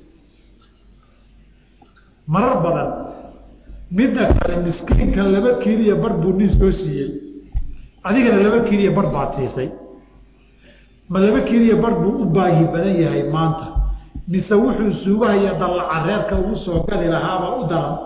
Speaker 1: marar badan midda kale miskiinka laba kiiliya bar buu nin soo siiyey adigana laba kiiliya bar baad siisay ma laba kiiliya bar buu u baahi badan yahay maanta mise wuxuu suugahaya dallaca reerka ugu soo gadi lahaaba u daran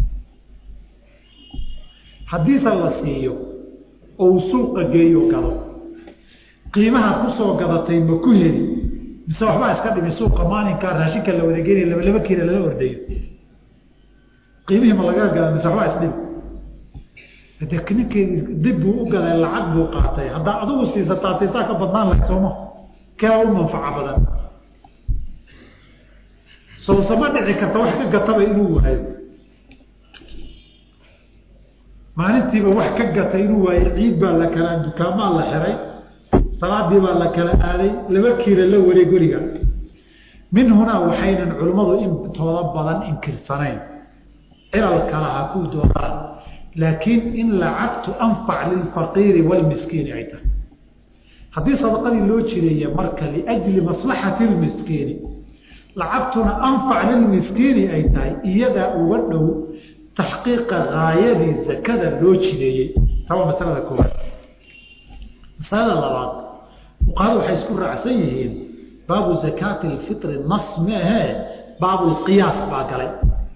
Speaker 1: haddiise la siiyo oo uu suuqa geeyo gado qiimaha kusoo gadatay ma ku heli mise waxbaa iska dhimi suuqa maalinkaa raashinka la wada geenaya laba laba kiila lala ordayo qiimihii ma laga gada mise waxbaa isdhimi de ninkeedi dib buu u galay lacag buu qaatay haddaa adigu siisataa siisaa ka badnaan lahayd sooma kee u manfaco badan sowsama dhici karta wax ka gataba inuu waayo maalintiiba wax ka gatay inuu waayo ciid baa la kala dukaamaa la xiray salaadii baa la kala aaday laba kiila la wareeg weliga min hunaa waxaynan culimmadu intooda badan inkirsanayn cilal kala ha ku doodaan laakiin in lacagtu anfac lilfaqiiri waalmiskiini ay tahay haddii sadaqadii loo jireeya marka liajli maslaxati lmiskiini lacagtuna anfac lilmiskiini ay tahay iyadaa uga dhow taxqiiqa gaayadii zakada loo jireeyey taa waa masalada koowaad masalada labaad fuqahadu waxay isku raacsan yihiin baabu zakaati lfitri nas maahee baabulqiyaas baa galay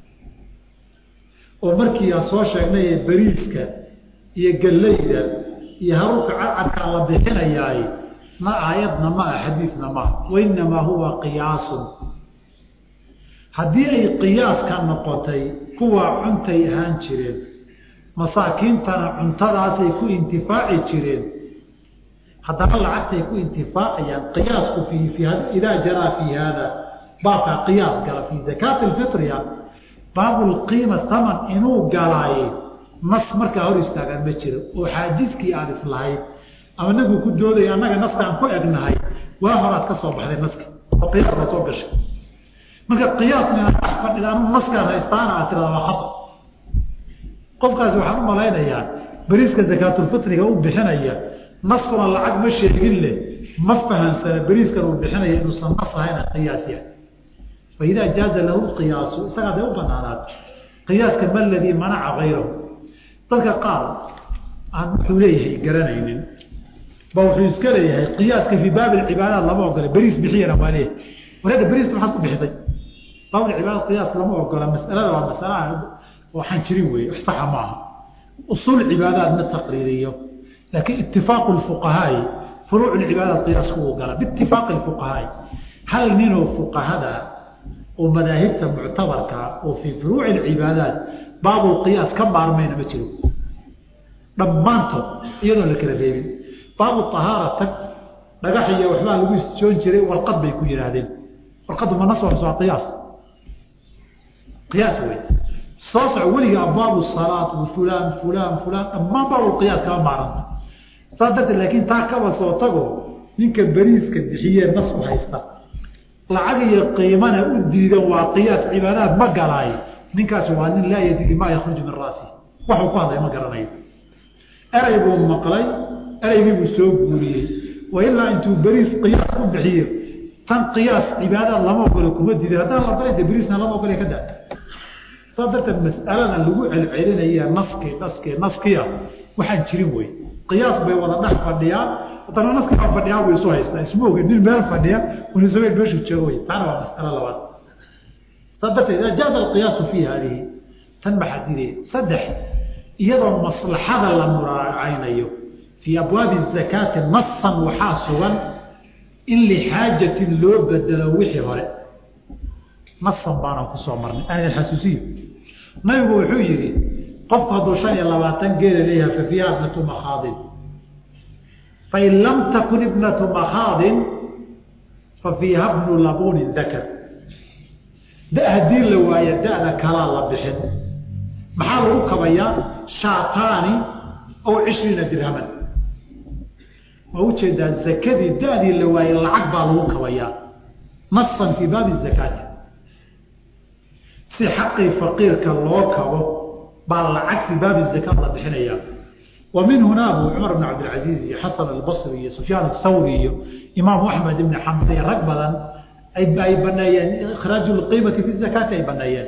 Speaker 1: oo markii aan soo sheegnay beriiska iyo gallayda iyo haruurka cadcadkaa la bixinayaay ma aayadna ma ah xadiidna maaha wainamaa huwa qiyaasun haddii ay qiyaaska noqotay kuwaa cuntay ahaan jireen masaakiintana cuntadaasay ku intifaaci jireen haddana lacagtay ku intifaacayaan qiyaasku fii idaa jaraa fii haada baabkaa qiyaas gala fii zakaati lfitria baabulqiima taman inuu galaaye nas markaa hor istaagaan ma jiro oo xaajiskii aan islahayn ama nabigu ku doodaya annaga naskaan ku egnahay waa horaad ka soo baxday naski oo qiyaas la soo gashay marka qiyaasna inaad dhex fadhidaan naskaan haystaana aad tirada waa khata qofkaasi waxaan u malaynayaa beriiska zakaatulfitriga u bixinaya naskuna lacag ma sheegin leh ma fahansana beriiskan uu bixinaya inuusan nas ahayna qiyaas yahay faidaa jaaza lahu qiyaasu isagaa day u banaanaad qiyaaska ma ladii manaca hayrahu dadka qaar aan wuxuu leeyahay garanaynin ba wuxuu iska leeyahay qiyaaska fii baabi cibaadaat lama ogola beriis bixiyana waa leeyahay wareeda beriis maxaad ku bixisay baabulcibaada qiyaas lama ogola masalada waa masala waxaan jirin wey wax saxa maaha usuul cibaadaat ma taqriiriyo laakiin itifaaqu lfuqahaai furuuc lcibaadaat qiyaasku uu gala biitifaaqi lfuqahaai hal ninoo fuqahada oo madaahibta muctabarka oo fii furuuci lcibaadaat baabulqiyaas ka maarmayna ma jiro dhammaantood iyadoon la kala reebin baabu ahaara tag dhagax iyo waxbaa lagu isjoon jiray warqad bay ku yidhaahdeen warqaddu ma nas waa qiyaas qiyaas wey soo soco weliga abwaabu salaat fulaan fulaan fulaan dhammaan baabu qiyaas kama maaranta saas darteed laakiin taa kaba soo tago ninka beriiska bixiyee nas u haysta lacag iyo qiimana u diidan waa qiyaas cibaadaad ma galaay ninkaasi waa nin laa yadri maa yakhruju min raasi waxuu ku hadlay ma garanayo erey buu maqlay ereygii buu soo guuriyey wa ilaa intuu beriis qiyaas ku bixiyo tan qiyaas cibaadaad lama ogole kuma diidan haddaan la dalay de beriisna lama ogole ka daa saas darteed mas'aladan lagu celcelinaya naski naski naskiya waxaan jirin wey qiyaas bay wada dhex fadhiyaan haddana naski baa fadhiyaa buu isu haystaa isma ogin nin meel fadhiya unisabeen meeshuu joogo wey taana waa mas'alo labaad saas darteed idaa jaada alqiyaasu fii hadihi tan maxaa diidaya saddex iyadoo maslaxada la muraacaynayo fii abwaabi zakaati nasan waxaa sugan in lixaajatin loo bedelo wixii hore nasan baanaan kusoo marnay aan idin xasuusiyo nabigu wuxuu yidhi qofku hadduu shan iyo labaatan geela leeyahay fa fiiha ibnatu makhaadin fain lam takun ibnatu makhaadin fa fiiha bnu labunin dakar da haddii la waayo da-da kalaa la bixin maxaa lagu kabayaa shaataani aw cishriina dirhaman waa ujeedaa zakadii da-dii la waayey lacag baa lagu kabayaa nasan fii baabi zakaati si xaqii faqiirka loo kabo baa lacag fii baabi zakaat la bixinayaa wa min hunaa buu cumar bn cabdilcaziiz iyo xasan albasri iyo sufyaan athawri iyo imaamu axmed ibni xambal iyo rag badan ay baneeyeen ikhraaju lqiimati fi zakaati ay baneeyeen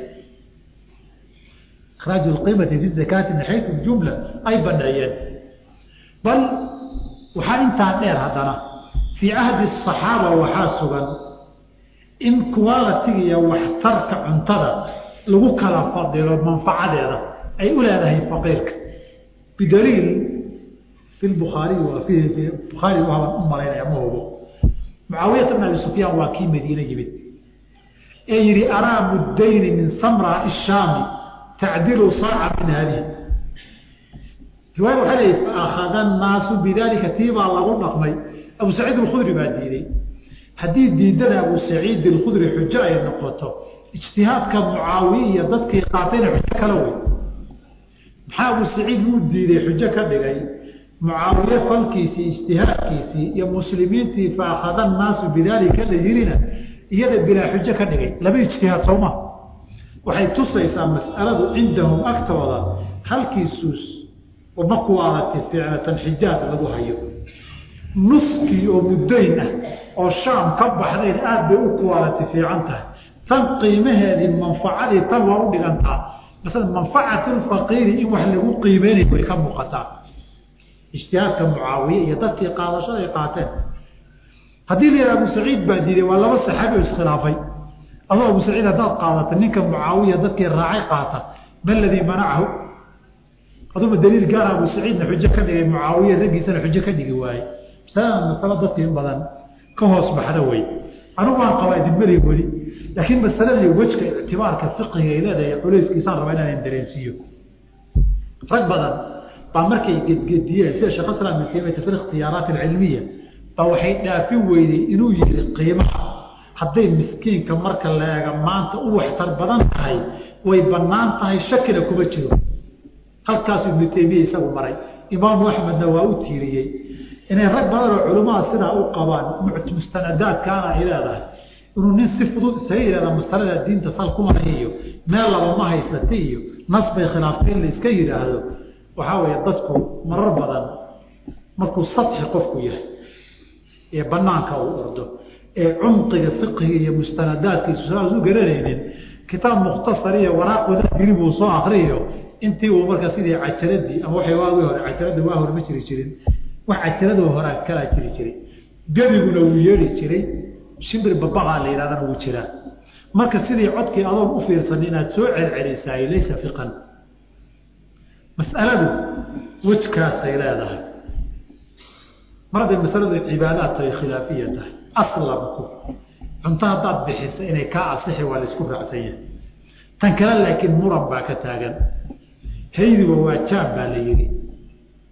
Speaker 1: ikhraaju lqiimati fi zakaati min xaytu jumla ay baneeyeen bal waxaa intaa dheer haddana fii cahdi asaxaaba waxaa sugan in qualitiga iyo waxtarka cuntada lagu kala fadilo manfacadeeda ay u leedahay faqiirka bidaliil fi bukhaariyi waa fi bukhaari waabaan u malaynaya ma hubo mucaawiyata bn abi sufyaan waa kii madiine yimid ee yihi araa muddayni min samra ishaami tacdilu saaca min hadihi riwaaya waxay leeyihi faakhada annaasu bidalika tii baa lagu dhaqmay abu saciid alkhudri baa diiday haddii diidada abu saciid alkhudri xujo ay noqoto ijtihaadka mucaawiye iyo dadkii qaatayna xujo kala wey maxaa abu saciid uu diiday xujo ka dhigay mucaawiye falkiisii ijtihaadkiisii iyo muslimiintii faakhada annaasu bidaalika la yirina iyada bilaa xujo ka dhigay laba ijtihaad sooma waxay tusaysaa mas'aladu cindahum agtooda halkii suus uma kuwaalati ficlatan xijaaj lagu hayo nuskii oo muddayn ah oo shaam ka baxdayn aada bay u kuwaalati fiican tahay tan qiimaheedii manfacadii tan waa u dhigantaa masala manfacatu lfaqiiri in wax lagu qiimeynayo way ka muuqataa ijtihaadka mucaawiye iyo dadkii qaadashada ay qaateen haddii la yidhaha abu saciid baa diiday waa laba saxaabi oo iskhilaafay adoo abu saciid haddaad qaadata ninka mucaawiya dadkii raacay qaata ma ladii manacahu aduba daliil gaara abu saciidna xujo ka dhigay mucaawiya raggiisana xujo ka dhigi waaye masalada masalo dadka in badan ka hoos baxda wey anigu waan qabaa idinmari weli laakiin masaladii wejka ictibaarka fiqiga ay leedahay culayskiisaan rabaa inaan dareensiiyo rag badan baa markay gedgediyeen sida sheekh islam ibn taymiyata fi ikhtiyaaraat alcilmiya baa waxay dhaafin weyday inuu yihi qiimaha hadday miskiinka marka la eega maanta u waxtar badan tahay way bannaan tahay shakina kuma jiro halkaasu ibnu taymiya isagu maray imaamu axmedna waa u tiiriyey inay rag badan oo culimmada sidaa u qabaan mustanadaadkaana ay leedahay inuu nin si fudud isaga yihahda masalada diinta sal kumala iyo meel laba ma haysata iyo nas bay khilaaftay in la iska yidhaahdo waxaa weeye dadku marar badan markuu sadxi qofku yahay ee banaanka uu ordo ee cumqiga fiqiga iyo mustanadaadkiisu saas u garanaynin kitaab mukhtasar iyo waraaq wada diri buu soo akriyo intii uu marka sidii cajaradii ama waxay waagi hore cajarada waa hore ma jiri jirin wax cajaradoo horaa kalaa jiri jiray gebiguna wuu yeedhi jiray shimbir babaqaa la yidhahdana wuu jiraa marka sidii codkii adoon u fiirsan inaad soo celcelisaay laysa fiqan mas'aladu wejkaasay leedahay mar hadday masaladu cibaadaad tahay khilaafiya tahay aslamku cunto haddaad bixisa inay kaa asixi waa la isku raacsan yahay tan kale laakiin muran baa ka taagan haydiba waa jaam baa la yidhi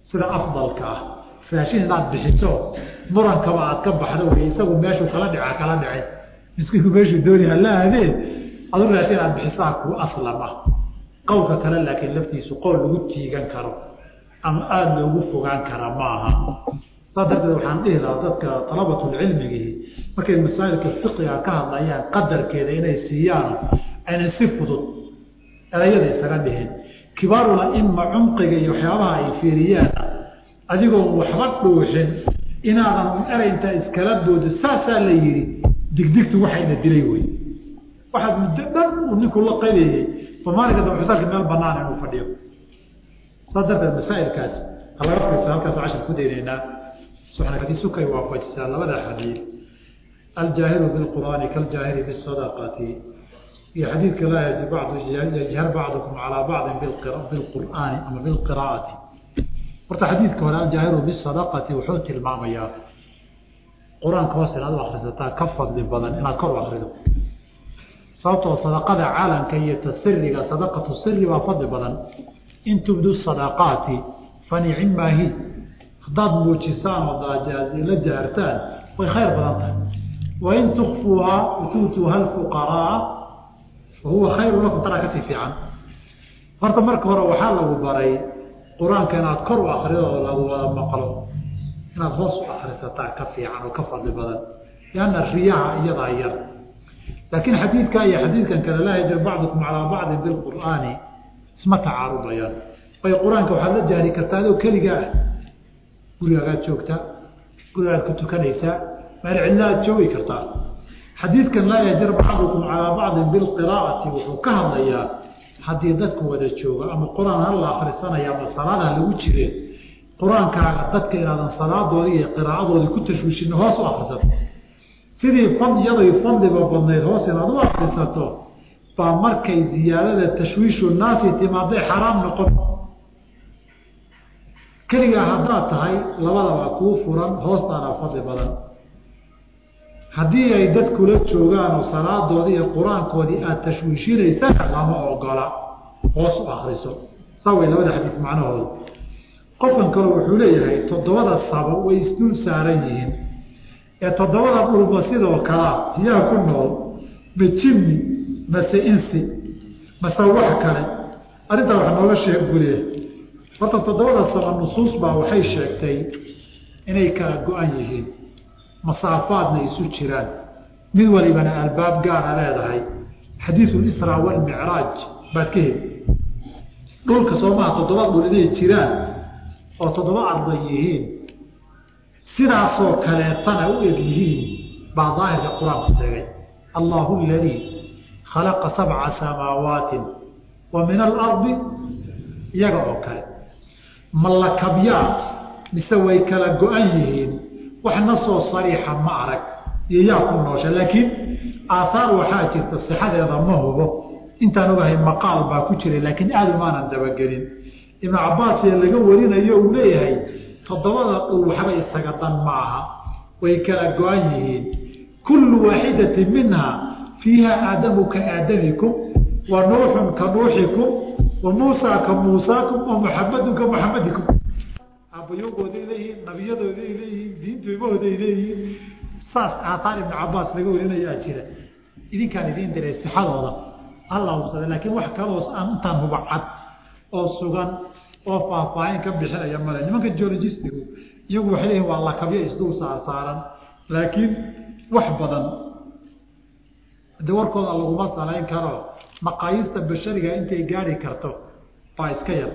Speaker 1: sida afdalka ah raashin inaad bixiso murankaba aad ka baxdo wey isagu meeshuu kala dhica kala dhicin miskiinku meeshuu dooni hala aadee adu raashin inaad bixisaa kuu aslam ah qowlka kale laakiin laftiisu qowl lagu tiigan karo ama aada loogu fogaan kara ma aha saa darteed waxaan dhihi lahaa dadka dalabatulcilmigii markay masaa'ilka fiqiga ka hadlayaan qadarkeeda inay siiyaan aynan si fudud erayada isaga dhihin kibaarul aima cumqiga iyo waxyaabaha ay fiiriyaan adigoon waxba dhuuxin inaadan erey intaa iskala boodo saasaa la yidhi digdigtu waxayna dilay wey waxaad muddo dhan uu ninku la qabayey ba maalinka daba xusalka meel banaan inuu fadhiyo saa darteed masaa'ilkaas ha laga fadhiisa halkaas cashar ku daynaynaa suxnakati sukay waafajisaa labada xadiid aljaahiru bilqur'aani kaljaahiri bisadaqati iyo xadiidka laa yajhar bacdukum calaa bacdin bilqur'aani ama bilqiraa'ati horta xadiidka hore aljaahiru bisadaqati wuxuu tilmaamayaa qur-aanka hoos inaad u akrisataa ka fadli badan inaad kor u akrido sababtoo sadaqada caalamka iyo tasiriga sadaqatu siri baa fadli badan in tubdu sadaqaati fanicim maahi haddaad muujisaan oo la jahartaan way khayr badan tahay wain tukfuuhaa watuutuuha alfuqaraa fa huwa khayru lakum tanaa kasii fiican horta marka hore waxaa lagu baray qur-aanka inaad kor u akrido oo lagu wada maqlo inaad hoos u akrisataa ka fiican oo ka fadli badan lianna riyaha iyadaa yar laakiin xadiidkaa iyo xadiidkan kale laa yajir bacdukum calaa bacdin bilqur'aani isma tacaarubayaan bay qur-aanka waxaad la jahri kartaa adoo keligaa ah gurigagaad joogtaa gurigaad ku tukanaysaa meel cidla aad joogi kartaa xadiidkan laa yajir bacdukum calaa bacdin bilqiraa'ati wuxuu ka hadlayaa haddii dadku wada joogo ama qur-aan hala akrisanaya ama salaadaha lagu jireen qur-aankaaga dadka inaadan salaadoodii iyo qiraa'adoodii ku tashwiishin hoos u akrisato sidii fadyaday fadliba badnayd hoos inaad u akrisato baa markay ziyaadada tashwiishu naasi timaaday xaraam noqon keligaa haddaad tahay labadaba kuu furan hoostaana fadli badan haddii ay dad kula joogaan oo salaadoodii iyo qur-aankoodii aada tashwiishinaysana lama ogola hoos u akriso saa way labada xadiis macnahooda qofkan kale wuxuu leeyahay toddobada sabo way isdul saaran yihiin ee toddobada dhulba sidoo kalea yaa ku nool ma jimmi mase insi mase wax kale arrintaa wax nooga sheeg guliya horta toddobada saba nusuus baa waxay sheegtay inay kala go-an yihiin masaafaadna isu jiraan mid walibana albaab gaara leedahay xadiidu lisraa walmicraaj baad ka heli dhulka soomaha toddoba dhul inay jiraan oo toddoba arday yihiin sidaasoo kaleetana u eg yihiin baa daahirka qur-aanku tegay allahu aladii khalaqa sabca samaawaatin wa min alardi iyaga oo kale ma lakabyaa mise way kala go-an yihiin waxna soo sariixa ma arag iyo yaa ku noosha laakiin aathaar waxaa jirta sixadeeda ma hubo intaan ogahay maqaal baa ku jiray laakiin aada umaanan dabagelin ibnu cabaas ee laga warinayo uu leeyahay toddobada dhul waxba isaga dan ma aha way kala go-an yihiin kullu waaxidatin minha fiiha aadamu ka aadamikum wa nuuxun ka nuuxikum wa muusaa ka muusaakum wa muxamadun ka muxamadikum aabbayogooday leeyihiin nabiyadooday leeyihiin diintoomahooday leeyihiin saas aataar ibnu cabaas laga warinayaa jira idinkaan idiin diray sixadooda alla hubsada laakiin wax kaloos aan intaan hubacad oo sugan oo faahfaahin ka bixinaya male nimanka geologistigu iyagu waxay leeyihin waa lakabyo isdul saar saaran laakiin wax badan de warkooda laguma salayn karo maqaayiista bashariga intay gaari karto baa iska yar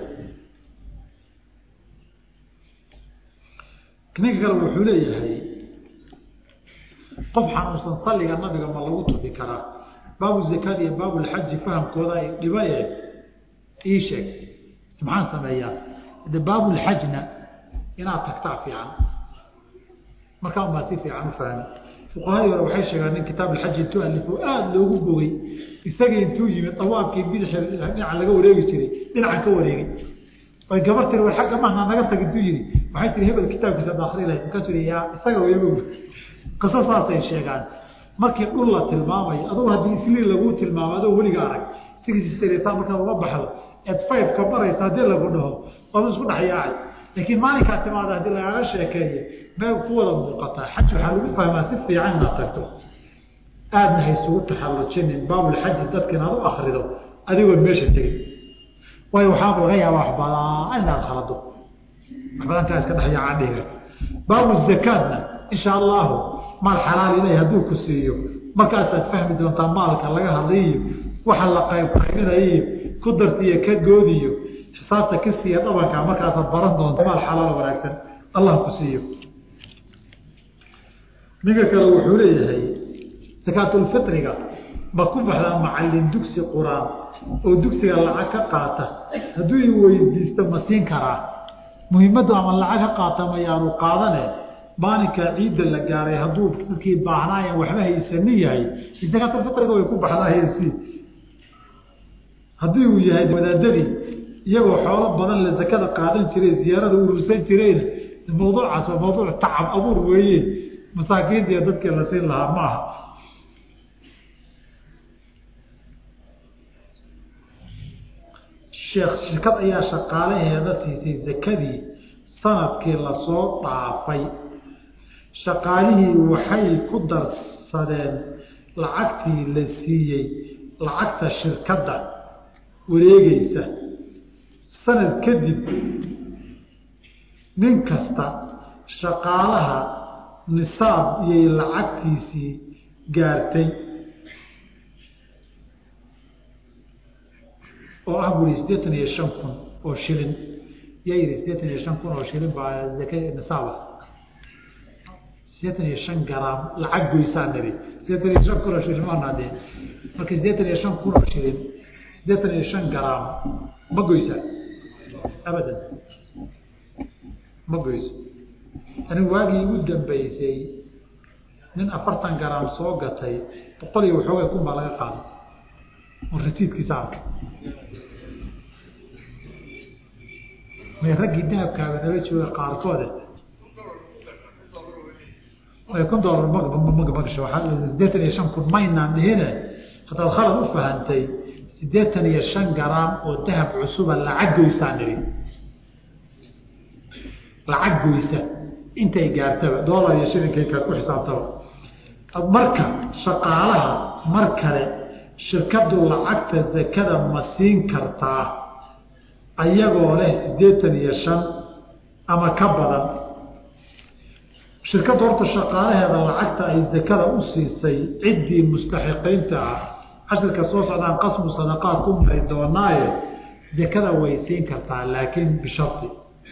Speaker 1: ninka kale wuxuu leeyahay qof xanuunsan salliga nabiga ma lagu tufi karaa baabu zakada iyo baabulxaji fahamkooda ay dhibaye ii sheeg maxaan sameeyaa de baabulxajna inaad tagtaa fiican markaa unbaa si fiican u fahmi fuqahadii hore waxay sheegaan nin kitaab alxaji intuu alifo aada loogu bogay isagii intuu yimid dawaabkii bidix dhinaca laga wareegi jiray dhinacan ka wareegay oy gabar tiri war xagga mahna naga tag intuu yidhi waxay tiri hebel kitaabkiisa ad akri lahayd markaasuu yidhi yaa isaga weyba qiso saasay sheegaan markii dhul la tilmaamayo adugu haddii isliil laguu tilmaamo adoo weliga arag sigiistareysaa markaad uga baxdo eed faydka baraysa haddii lagu dhaho ood isku dhex yaacay laakiin maalinkaa timaada haddii lagaaga sheekeeye meel ku wada muuqataa xaj waxaa lagu fahmaa si fiican inaad tagto aadna haysugu taxallujinin baabulxaji dadka inaad u akrido adigoon meesha tegin waayo waxaaba laga yaaba wax badan inaad khalado wax badankaa iska dhexyaaca dhiga baabu zakaadna insha allahu maal xalaal ilahi hadduu ku siiyo markaasaad fahmi doontaa maalka laga hadlayiyo waxa la qayb qaybinayiyo ku dartiiyo ka goodiyo xisaabta kisiiya dhabanka markaasaad baran doonta maal xalaal wanaagsan allah ku siiyo ninka kale wuxuu leeyahay sakaatulfitriga ma ku baxdaa macalin dugsi qur-aan oo dugsiga lacag ka qaata hadduu i weydiisto ma siin karaa muhiimaddu ama lacag ka qaata mayaanu qaadane maalinka ciidda la gaaray hadduu dadkii baahnaayan waxba haysanin yahay sakaatulfitriga way ku baxdaa heesi haddii uu yahay wadaadadii iyagoo xoolo badan la zakada qaadan jiray ziyaarada urursan jireen mawduucaas waa mawduuc tacab abuur weeye masaakiinta iyo dadkii la siin lahaa ma aha sheekh shirkad ayaa shaqaalaheeda siisay zakadii sanadkii lasoo dhaafay shaqaalihii waxay ku darsadeen lacagtii la siiyey lacagta shirkadda wareegeysa sanad kadib nin kasta shaqaalaha nisaab iyay lacagtiisii gaartay oo ah buri siddeetan iyo shan kun oo shilin yaa yihi siddeetan iyo shan kun oo shilin baa zaka nisaaba siddeetan iyo shan garaam lacag goysaa niri siddeetan iyo shan kun oo shilin maanade marka siddeetan iyo shan kun oo shilin siddeetan iyo shan garaam ma goysaa abadan ma goyso anigu waagii igu dambeysay nin afartan garaam soo gatay boqol iyo waxoogay kun baa laga qaaday oo rasiidkiisa arkay may raggii dahabkaaba nala jooga qaarkoode kun dolar magasho waaa sideetan iyo shan kun maynaan dhihine haddaad khalad u fahantay siddeetan iyo shan garaam oo dahab cusuba lacag goysaan nidhi lacag goysa intay gaartaba dolar iyo shilinkayka ku xisaabtaba marka shaqaalaha mar kale shirkadu lacagta zakada ma siin kartaa ayagoo leh siddeetan iyo shan ama ka badan shirkaddu horta shaqaalaheeda lacagta ay zakada u siisay ciddii mustaxiqiinta ah cashirka soo socdaan qasmu sadaqaad ku mari doonaaye zakada way siin kartaa laakiin bishardi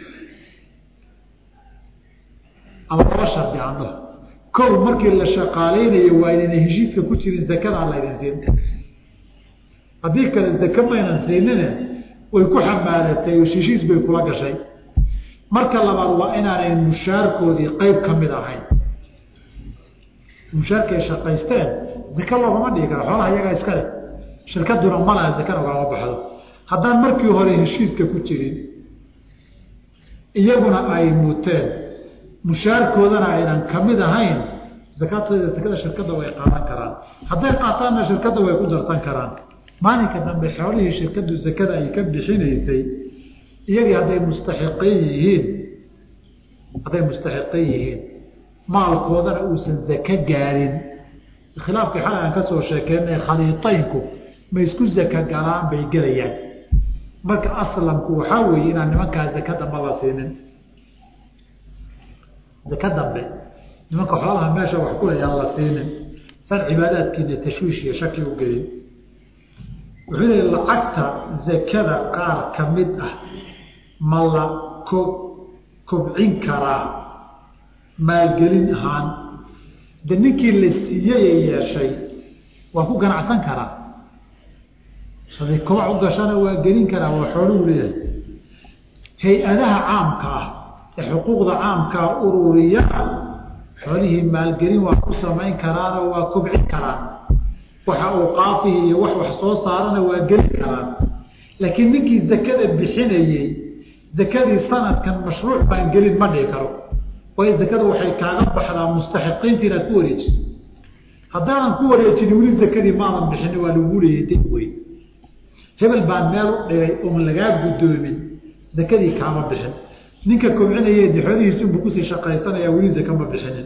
Speaker 1: ama laba shardi andho kow markii la shaqaaleynayo waa inayna heshiiska ku jirin zakadaan laydin siin haddii kale zake maynan siinine way ku xamaalatay oo heshiis bay kula gashay marka labaad waa inaanay mushaarkoodii qeyb ka mid ahayn mushaarkay shaqaysteen zake loogama dhigi karo xoolaha iyagaa iska leh shirkaduna malaha zakana ugama baxdo haddaan markii hore heshiiska ku jirin iyaguna ay muteen mushaarkoodana aynan kamid ahayn zakatooda zakada shirkadda way qaadan karaan hadday qaataanna shirkadda way ku darsan karaan maalinka dambe xoolihii shirkaddu zakada ay ka bixinaysay iyagii hadday mustaxiqiin yihiin hadday mustaxiqiin yihiin maalkoodana uusan zake gaarin khilaafkii xalay aan ka soo sheekeynay khaliitaynku ma isku zaka galaan bay gelayaan marka aslamku waxaa weeye inaan nimankaa zaka dambe la siinin zaka dambe nimanka xoolaha meesha wax kulayaan la siinin san cibaadaadkiina tashwiish iyo shaki u gelin wuxuu leey lacagta zakada qaar ka mid ah ma la ko kobcin karaa maalgelin ahaan de ninkii la siiyey yeeshay waa ku ganacsan karaa haday kobac u gashana waa gelin karaa waa xooluhu leeyahay hay-adaha caamka ah ee xuquuqda caamkaa ururiyaa xoolihii maalgelin waa ku samayn karaanoo waa kobcin karaan waxa uu qaafihi iyo wax wax soo saarana waa gelin karaan laakiin ninkii zakada bixinayey zakadii sanadkan mashruuc baan gelin ma dhihi karo waayo zakada waxay kaaga baxdaa mustaxiqiinta inaad ku wareejiso haddaanan ku wareejini weli zakadii maadan bixini waa lagu leeyay dib wey hebel baan meel u dhigay oon lagaa guddoomin zakadii kaama bixin ninka kobcinaya de xoolihiisi unbuu kusii shaqaysanaya weli zaka ma bixinin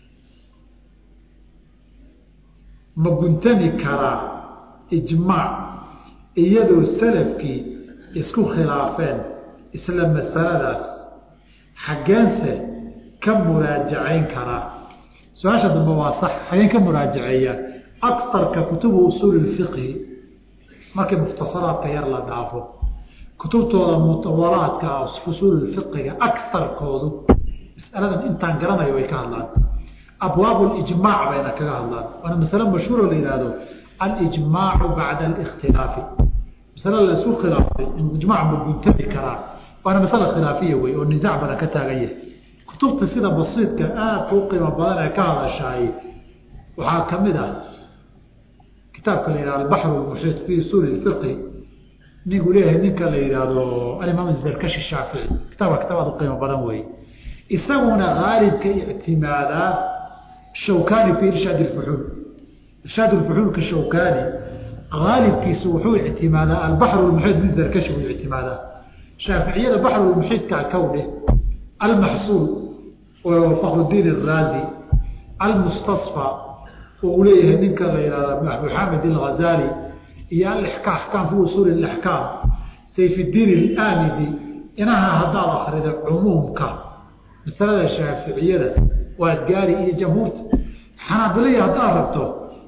Speaker 1: ma guntami karaa ijmaac iyadoo salafkii isku khilaafeen isla masaladaas xaggeense ka muraajacayn karaa su-aasha dambe waa sax xageen ka muraajaceeyaa akarka kutubu usuuli lfiqhi markii mukhtasaraadka yar la dhaafo kutubtooda mutawalaadka usuul fiqiga akarkoodu masaladan intaan garanayo way ka hadlaan abwaab ijmaac bayna kaga hadlaan waana masale mashhuuro la yihahdo alijmaacu bacda alikhtilaafi masale la isku khilaafay in ijmaac ma guntami karaa waana masale khilaafiya wey oo nisaac badan ka taagan yahay kutubta sida basiidka aadka u qiimo badan ee ka hadashaay waxaa kamid ah kitaabka la yihahdo albaxru lmuxiit fi usuuli fiqhi ninkuu leeyahay ninka la yidhaahdo alimaam zarkashi shaafici kitaabka kitaab aad u qiimo badan wey isaguna haalibka ictimaadaa shawkani fi irshaad اfuxuul irshaad fuxuulka shawkani haalibkiisu wuxuu ictimaadaa albaxr muxiit min zarkashi uu ictimaadaa shaaficiyada baxru muxiitka kawdhe almaxsuul fakrudiin الraazi almustasfى oo uu leeyahay ninka la yihahdo abu xamid اlghazali iyo axkaam fi usuuli اaxkaam sayfdiin اlamidi inaha haddaad akrida cumuumka masalada shaaficiyada waad gaari iyo jamhuurta xanaabilaya haddaad rabto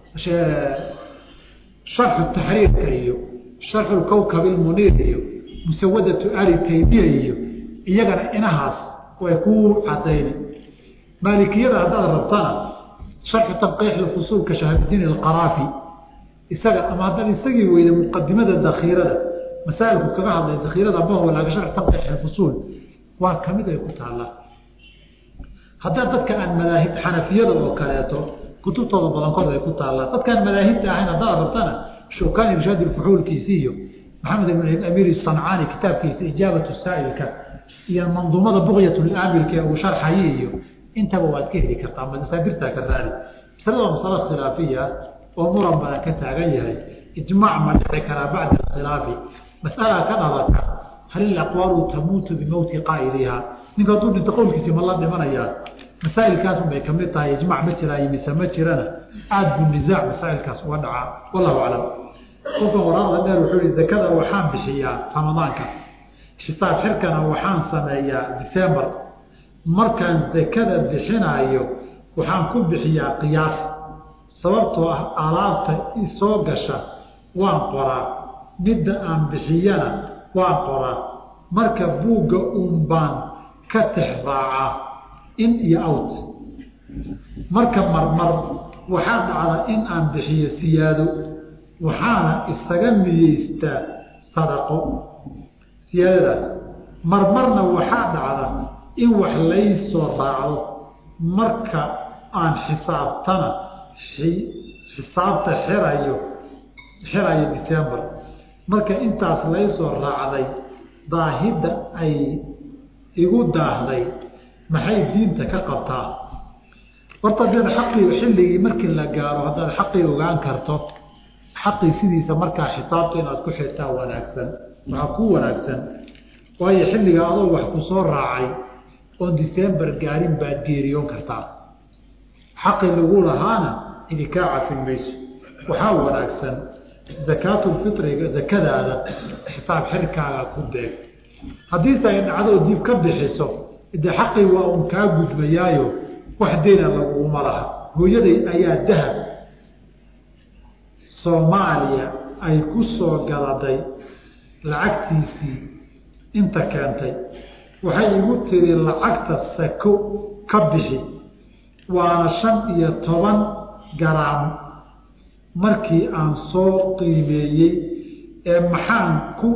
Speaker 1: sharxu taxriirka iyo sharxu kowkab ilmuniir iyo musawadatu ali taymiya iyo iyagana inahaas way ku cadayni maalikiyada haddaad rabtana sharxu tanqiix fusuulka shahaabdiin alqaraafi isaga ama haddaad isagii weyda muqadimada dakiirada masaailku kaga hadlay dakiirada mahwa laaga sharxu tanqiix fusuul waa kamid ay ku taallaa haddaa dadka aan madaahib xanafiyada oo kaleeto kutubtooda badankood ay ku taallaan dadkaan madaahibta ahayn haddaad rabtana shawkani irshaad fuxuulkiisi iyo maxamed ibn amiir sancaani kitaabkiisa ijaabatu saa'ilka iyo manduumada buqyat laamilka ee uu sharxaye iyo intaba waad ka heli kartaa masaadirtaa ka raadi masalada masalo khilaafiya oo muran badan ka taagan yahay ijmaac ma dhici karaa bacda alkhilaafi mas'alaa ka dhalata hal ilaqwaalu tamuutu bimowti qaa'iliha ninka hadduu dhinto qowlkiisi ma la dhimanayaa masaailkaas bay kamid tahay ijmac ma jiraayo mise ma jirana aada buu nisaac masaailkaas uga dhacaa wallahu aclam kolkan waraaqda dheer wuxuu yihi zakada waxaan bixiyaa ramadaanka xisaab xirkana waxaan sameeyaa december markaan zakada bixinaayo waxaan ku bixiyaa qiyaas sababtoo ah alaabta isoo gasha waan qoraa midda aan bixiyana waan qoraa marka buugga uun baan ka tix raacaa in iyo out marka marmar waxaa dhacda in aan bixiyo siyaado waxaana isaga niyeystaa sadaqo siyaadadaas marmarna waxaa dhacda in wax laysoo raacdo marka aan xisaabtana xisaabta xirayo xirayo december marka intaas laysoo raacday daahidda ay igu daahday maxay diinta ka qabtaa horta hadaad xaqii xilligii markii la gaaro haddaad xaqii ogaan karto xaqii sidiisa markaa xisaabta inaad ku xirtaa wanaagsan waxaa ku wanaagsan waayo xilliga adoo wax ku soo raacay oon december gaarin baad geeriyoon kartaa xaqii lagu lahaana idi kaa cafin mayso waxaa wanaagsan zakaatulfitriga zakadaada xisaab xirkaaga ku deeg haddiise ay dhacdo oo dib ka bixiso de xaqii waa un kaa gudbayaayo wax deyna laguma laha hooyaday ayaa dahab soomaaliya ay ku soo galaday lacagtiisii inta keentay waxay igu tiri lacagta sako ka bixi waana shan iyo toban garaam markii aan soo qiimeeyey ee maxaan ku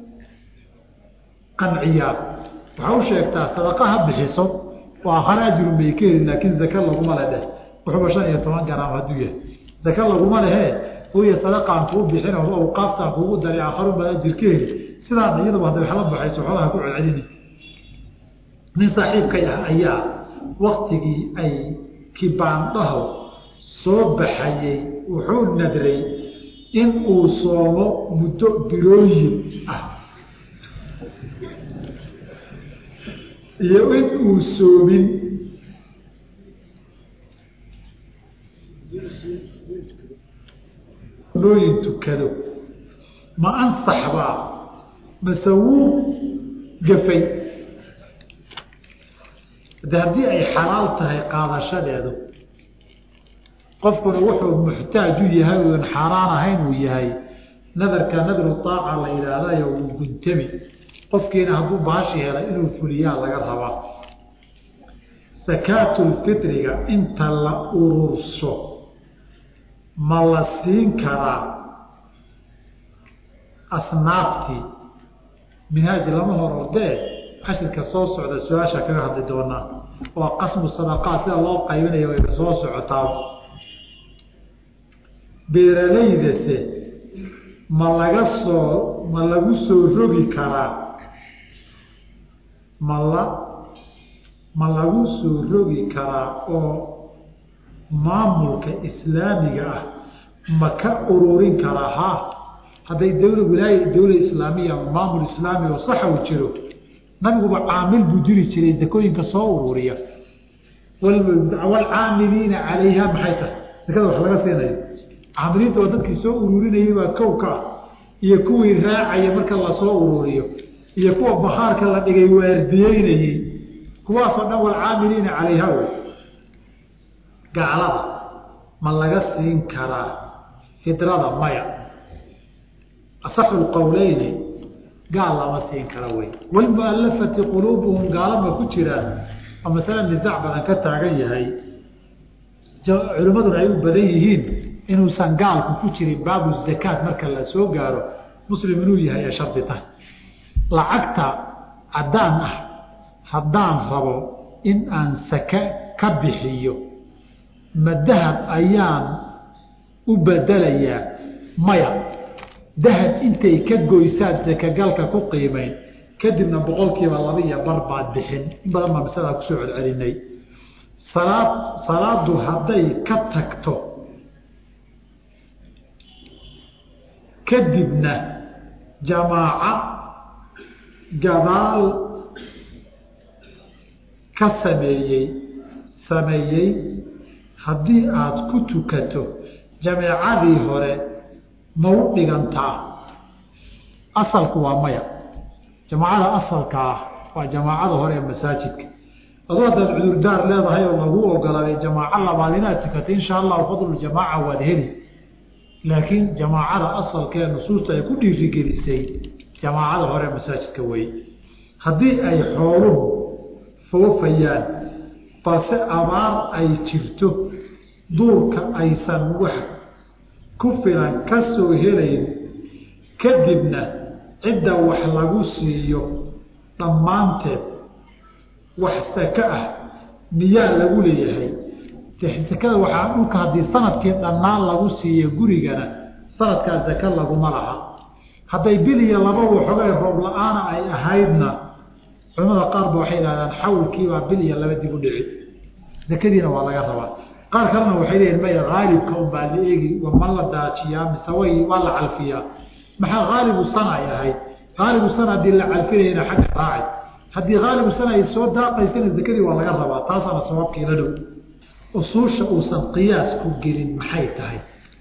Speaker 1: qanciyaa waxaa u sheegtaa sadaqa ha bixiso waa akhare ajrun bay ka heli laakiin zake laguma le dheh wuxuuba shan iyo toban garaam hadduu yahay zake laguma lehe hooya sadaqaan kuu bixin oo awqaaftaan kuugu daray aakharun baad ajir ka heli sidaana iyaduba hadday waxla baxayso xoolaha ku celcelini nin saaxiibkay ah ayaa waktigii ay kibaandhaho soo baxayey wuxuu nadray in uu soomo muddo bilooyin ah iyo in uu soomin nooyin tukado ma ansaxbaa mase wuu gafay de haddii ay xalaal tahay qaadashadeedu qofkuna wuxuu muxtaaj u yahay uan xaaraan ahayn uu yahay nadarka nadru aaca la yidhaahdayo wuu guntami qofkiina hadduu baashi helay inuu fuliyaa laga rabaa sakaatulfitriga inta la ururso ma la siin karaa asnaaftii minhaaji lama hor ordee cashirka soo socda su-aasha kaga hadli doonaa waa qasmu sadaqaat sida loo qaybinayo wayba soo socotaa beeralaydase ma laga soo ma lagu soo rogi karaa ma la ma lagu soo rogi karaa oo maamulka islaamiga ah ma ka ururin karaa ha hadday dawla wilaaya dawla islaamiya ama maamul islaami oo saxa u jiro nabiguba caamil buu jiri jiray zakooyinka soo ururiya waalcaamiliina calayha maxay tahay sakada wax laga siinayo caamiliinta oo dadkii soo ururinayay baa kow ka ah iyo kuwii raacaya marka lasoo ururiyo iyo kuwa bahaarka la dhigay waardiyeynayey kuwaasoo dhan waalcaamiliina calayha wey gaclada ma laga siin karaa fidrada maya asaxu lqowleyni gaal lama siin kara wey wlmualafati quluubuhum gaalama ku jiraan oo masale nisaac badan ka taagan yahay culimmaduna ay u badan yihiin inuusan gaalku ku jirin baabu zakaat marka la soo gaaro muslim inuu yahay ee shardi tahay lacagta caddaan ah haddaan rabo in aan sake ka bixiyo ma dahab ayaan u bedelayaa maya dahab intay ka goysaad sakagalka ku qiimeyn kadibna boqolkiiba laba iyo bar baad bixin in badan baa masalada kusoo celcelinay salaad salaadu hadday ka tagto kadibna jamaaco gadaal ka sameeyey sameeyey haddii aada ku tukato jameecadii hore ma u dhigantaa asalku waa maya jamaacada asalka ah waa jamaacada hore ee masaajidka adoo haddaad cudurdaar leedahay oo lagu ogolaaday jamaaco labaad inaad tukato insha allahu fadluljamaaca waad heli laakiin jamaacada asalka ee nusuusta ay ku dhiirigelisay jamaacada hore ee masaajidka wey haddii ay xooluhu foofayaan balse abaar ay jirto duurka aysan wax ku filan ka soo helayn kadibna cidda wax lagu siiyo dhammaanteed wax sake ah miyaa lagu leeyahay sakada waxaa dhulka haddii sanadkii dhannaan lagu siiyo gurigana sanadkaa sake laguma laha hadday bil iyo laba waxoogay roob la-aana ay ahaydna culamada qaar ba waxay idhahdaan xawlkiibaa bil iyo laba dib u dhici sakadiina waa laga rabaa qaar kalena waxay leeyihin maya haalibka unbaa la eegi ma la daajiyaa mise way waa la calfiyaa maxaa haalibu sana ay ahayd haalibu sana haddii la calfinayana xagga raacay haddii haalibu sana ay soo daaqaysana zakadii waa laga rabaa taasaana sababkii la dhow usuusha uusan qiyaas ku gelin maxay tahay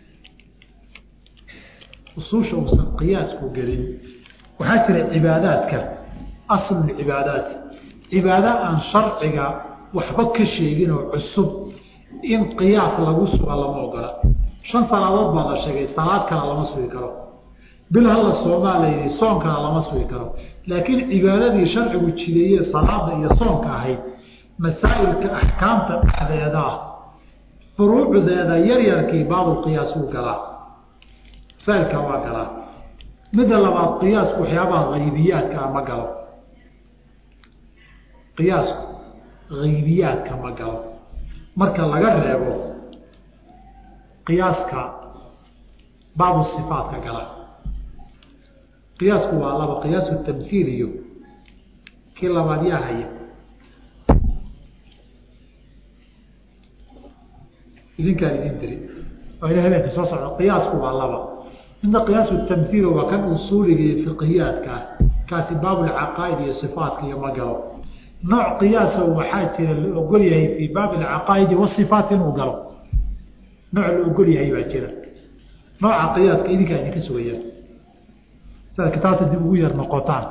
Speaker 1: usuusha uusan qiyaas ku gelin waxaa jira cibaadaadka aslulcibaadaat cibaado aan sharciga waxba ka sheegin oo cusub in qiyaas lagu suga lama ogola shan salaadood baa la sheegay salaad kale lama sugi karo bil hala soomaa la yidhi soonkana lama sugi karo laakiin cibaadadii sharcigu jideeye salaada iyo soonka ahayd masaa'ilka axkaamta dhexdeedaa furuucdeeda yaryarkii baabulqiyaas wuu galaa masaa'ilka waa galaa midda labaad qiyaasku waxyaabaha haybiyaadka ah ma galo qiyaasku haybiyaadka ma galo marka laga reebo qiyaaska baabu sifaatka gala qiyaasku waa laba qiyaasu tamhiil iyo kii labaad yaa haya idinkaan idin diri waa ina habeenka soo socda qiyaasku waa laba midna qiyaasu tamhiil waa kan usuuliga iyo fiqiyaadka ah kaasi baabulcaqaa'id iyo sifaatka iyo ma galo nooc qiyaaso waxaa jira la ogol yahay fii baabi alcaqaa'idi wasifaat inuu galo nooc la ogol yahay baa jira nooca qiyaaska idinkaa idinka sugayaan siaad kitaabta dib ugu yar noqotaan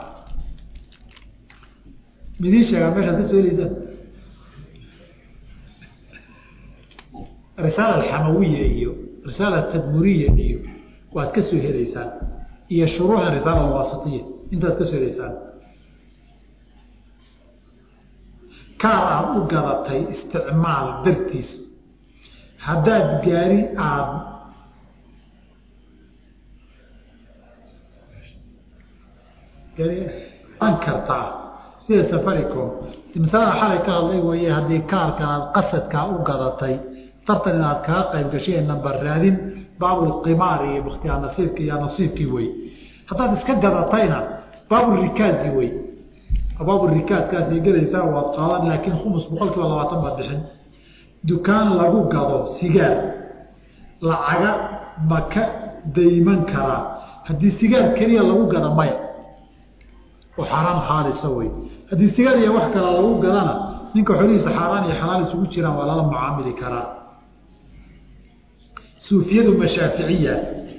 Speaker 1: midiin sheegaa meeshaad ka soo heleysaan risaala alxamawiya iyo risaala tadmuriya iyo waad ka soo heleysaan iyo shuruuxa risaala alwaasitiya intaad ka soo heleysaan kaar aada u gadatay isticmaal dartiis haddaad gaari aada an kartaa sida safaricom masalada xalay ka hadlay waye haddii kaarka aad qasadkaa u gadatay tartan inaad kaga qayb gashay ee nambar raadin baabulqimaar iyo mukhtiyaar nasiibki iyo nasiibkii wey haddaad iska gadatayna baabulrikaazi wey baabulrikaaskaasay gelaysaa waad qaadan laakiin khumus boqol kiiba labaatan baad bixin dukaan lagu gado sigaar lacaga ma ka dayman karaa haddii sigaar keliya lagu gada maya oo xaaraan khaalisa wey haddii sigaar iyo wax kala lagu gadana ninka xolihiisa xaaraan iyo xalaal isugu jiraan waa lala mucaamili karaa suufiyadu ma shaaficiya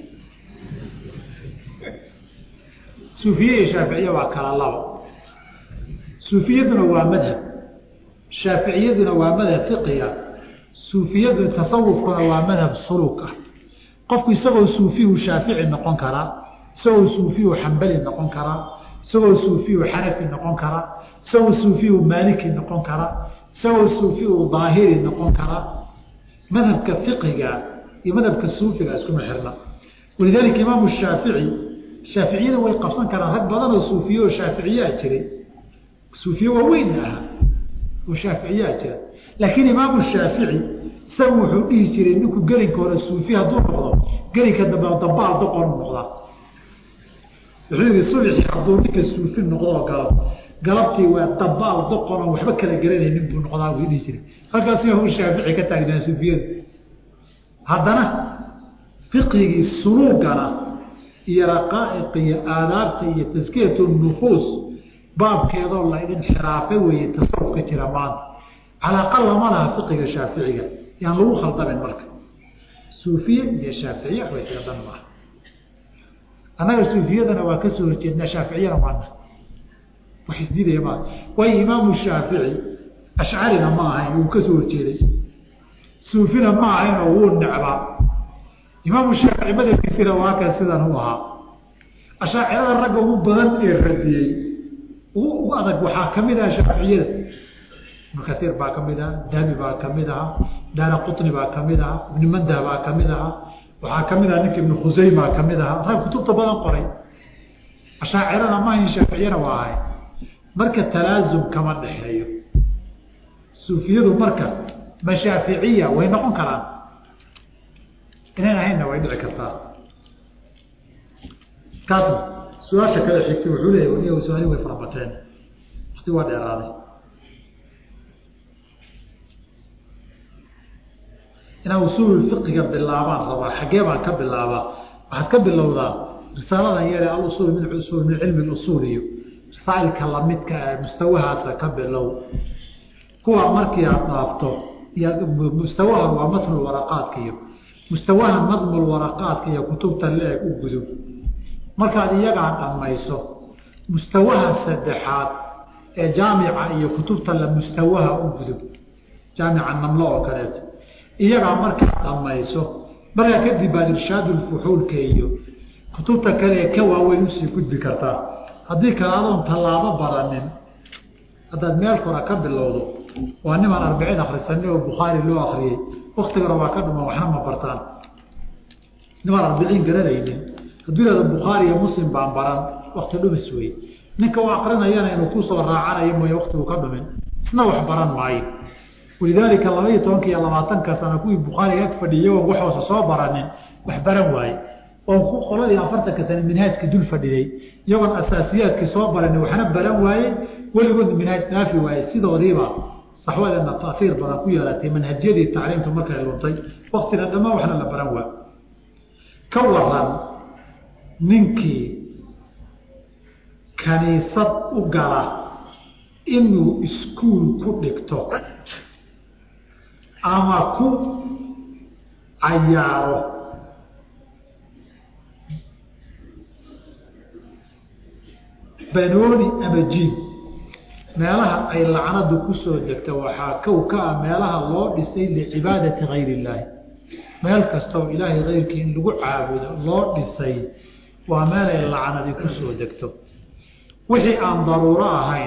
Speaker 1: suufiye iyo shaaficiya waa kala laba suufiyaduna waa madhab shaaficiyaduna waa madhab fiqiga suufiyadu tasawufkuna waa madhab suluuk ah qofku isagoo suufiyu shaafici noqon karaa isagoo suufiyu xambali noqon karaa isagoo suufiyu xanafi noqon karaa isagoo suufiyu maaliki noqon karaa isagoo suufiyu daahiri noqon karaa madhabka fiqiga iyo madhabka suufiga iskuma xirna walidaalika imaamu shaafici shaaficiyada way qabsan karaan rag badan oo suufiye oo shaaficiyaa jiray suufiye waaweyn ahaa oo shaaficiyaa jira laakiin imaamu shaafici isagu wuxuu dhihi jiray ninku gelinka hore suufi hadduu noqdo gelinka dambe dambaal doqon noqdaa wuxuu yihi subxi hadduu ninka suufi noqdoo galo galabtii waa dambaal doqonon waxba kala garanaynin buu noqdaa buu dhihi jiray halkaas imaamu shaafici ka taagnaa suufiyada haddana fiqigii suluugana iyo raqaa'iq iyo aadaabta iyo taskiyat nufuus baabkeedoo la idinxiraafay weeye tasawufka jira maanta calaaqa lama laha fiqiga shaaficiga yaan lagu khaldamin marka suufiye iyo shaaficiye waxbay tira dan maaha annaga suufiyadana waa ka soo horjeednaa shaaficiyana maana wax isdiidaya maa waayo imaamu shaafici ashcarina ma ahayn wuu ka soo horjeeday suufina ma ahaynoo wuu necbaa imaamu shaafici madabkiisina waa kan sidan u ahaa ashaacirada ragga ugu badan ee radiyey ugu adag waxaa ka mid aha shaaficiyada ibnu kaiir baa ka mid aha dahabi baa ka mid ahaa daara qutni baa ka mid ahaa ibnu mandah baa ka mid ahaa waxaa ka mid aha ninka ibnu khuseyma ka mid ahaa rag kutubta badan qoray ashaacirana maahayn shaaficiyana waa ahay marka talaasum kama dhexeeyo suufiyadu marka ma shaaficiya way noqon karaan inayn ahaynna way dhici kartaa kaas su-aasha kale xigtay wuxuu leeyahy su-aali way farabateen wakti waa dheeraaday inaa usuul fiqiga bilaabaan rabaa xaggee baan ka bilaabaa waxaad ka bilowdaa risaaladan yare alusul min usul min cilmi usuul iyo rasaailka lamidka ee mustawahaasa ka bilow kuwa markii aad dhaafto mustawaha waa matnu waraqaadka iyo mustawaha nadmul waraqaadka iyo kutubta le-eg u gudub markaad iyagaa dhammayso mustawaha saddexaad ee jaamica iyo kutubta la mustawaha u gudub jaamica namlo oo kaleeto iyagaa markaad dhammayso markaa kadib baad irshaadulfuxuulka iyo kutubta kale ee ka waaweyn usii gudbi kartaa haddii kale adoon tallaabo baranin haddaad meel kora ka bilowdo waa nimaan arbiciin akrisanay oo bukhaari loo akriyey waktigana waa ka dhuman waxna ma bartaan nimaan arbiciin garanaynin hadduu ihahdo bukhaari iyo muslim baan baran wakti dhumis wey ninka u akrinayana inuu kusoo raacanayo mooye waktigu ka dhumin isna wax baran maayo walidaalika laba iyo tobanka iyo labaatanka sana kuwii bukhaariga ag fadhiyay oo waxoosa soo baranin wax baran waaye oo ku qoladii afartanka sane minhaajka dul fadhiday iyagoon asaasiyaadkii soo baranin waxna baran waaye weligood minhaaj dhaafi waaye sidoodiiba saxwadeedna taiir badan ku yeelatay manhajyadii tacliimtu markay luntay waktina dhammaan waxna la baran waa ka waran ninkii kaniisad u gala inuu iskuul ku dhigto ama ku cayaaro banooni ama jiim meelaha ay lacnadu kusoo degta waxaa kow ka ah meelaha loo dhisay licibaadati gayr illaahi meel kastaoo ilaahay kayrkii in lagu caabudo loo dhisay waa meel ay lacnadi kusoo degto wixii aan daruuro ahayn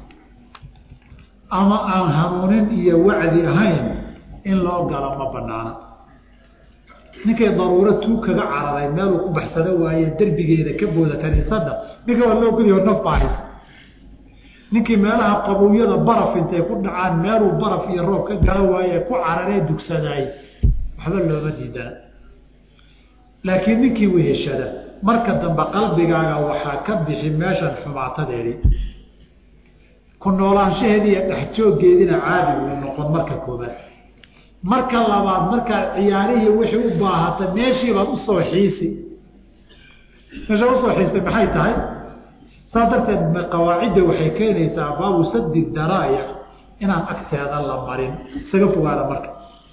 Speaker 1: ama aan hanuunin iyo wacdi ahayn in loo galo ma banaana ninkay daruuro tuu kaga cararay meeluu ku baxsado waaye derbigeeda ka booda kaniisadda ninka waa loo geliyo naf baahis ninkii meelaha qabowyada baraf intay ku dhacaan meeluu baraf iyo roob ka galo waaye ku cararee dugsadaay waxba looma diidana laakiin ninkii weheshada marka dambe qalbigaaga waxaa ka bixi meeshan xumaatadeedii ku noolaanshaheedii iyo dhexjooggeediina caadi uu noqon marka koobaad marka labaad markaad ciyaarihii wixii u baahata meeshiibaad usoo xiisi meesha usoo xiistay maxay tahay saas darteed qawaacidda waxay keenaysaa baabu sadi daraa'ic inaan agteeda la marin isaga fogaada marka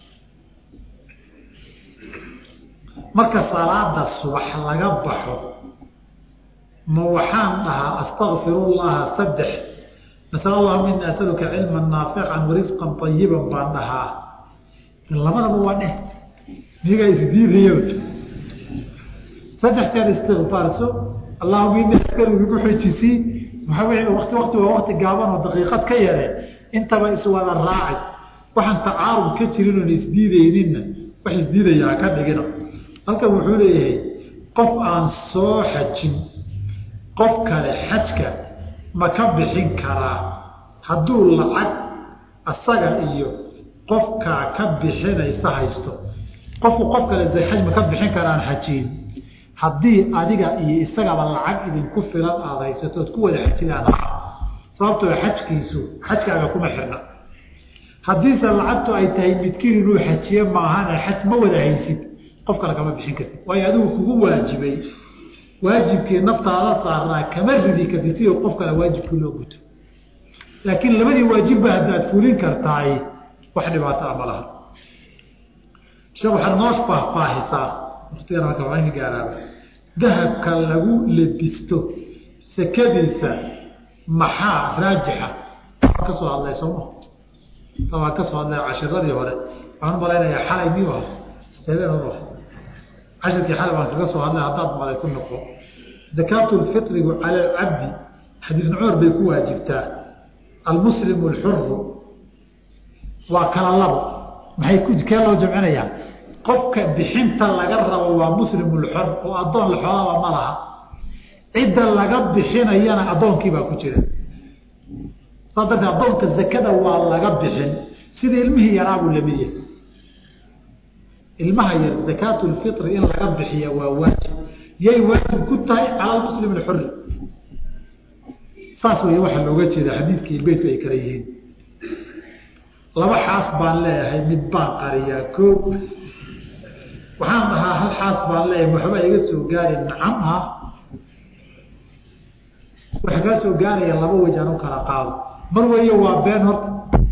Speaker 1: marka salaada subax laga baxo ma waxaan dhahaa astakfirullaha saddex nasal allahuma ini asaluka cilman naafican warisqan ayiban baan dhahaa labadaba waa dheh miyagaa isdiidaya saddex jeer istikfaarso allahuma ini askaru igu xojisii maxaa w wati wakti waa wakti gaaban oo daqiiqad ka yare intaba iswada raaci waxaan tacaarud ka jirin oon isdiidayninna wax isdiidayaa ka dhigina halkan wuxuu leeyahay qof aan soo xajin qof kale xajka ma ka bixin karaa hadduu lacag asaga iyo qofkaa ka bixinaysa haysto qofku qof kale xaj ma ka bixin karaan xajiin haddii adiga iyo isagaba lacag idinku filan aada haysatood ku wada xajidaan sababtoo xajkiisu xajkaaga kuma xirna haddiise lacagtu ay tahay midkiin inuu xajiye maahane xaj ma wada haysid qof kale kama bixin kartid waayo adigu kugu waajibay waajibkii naftaada saarnaa kama ridi kartid sidii qof kale waajibkii loo guto laakiin labadii waajibba haddaad fulin kartaay wax dhibaato a ma laha sheekh waxaad noo faahfaahisaa waktigan halka waxaan ka gaaraaba dahabka lagu lebisto sekadiisa maxaa raajixa waa ka soo hadlay sooma waa ka soo hadlay cashiradii hore waxaan umalaynayaa xalay miyuu ah habeen hor cashirkii xalay baan kaga soo hadlay haddaad malay ku noqo zakaatu lfitrigu cala alcabdi xadiis nucuur bay ku waajibtaa almuslimu alxuru waa kala labo maxay ku kee loo jamcinayaa qofka bixinta laga rabo waa muslimulxor oo addoon la xoolaba ma laha cidda laga bixinayana addoonkiibaa ku jira saas darteed addoonka zakada waa laga bixin sida ilmihii yaraabuu lamid yahay ilmaha yar zakaatu lfitri in laga bixiya waa waajib yay waajib ku tahay cala lmuslim alxuri saas wey waxaa looga jeeda xadiidkii beytku ay kala yihiin laba xaas baan leeyahay mid baan qariyaa ko waxaan dhahaa hal xaas baan leeyahay waxba iga soo gaari nacam ha waxa kaa soo gaaraya laba wej aan u kala qaado mar weeye waa been horta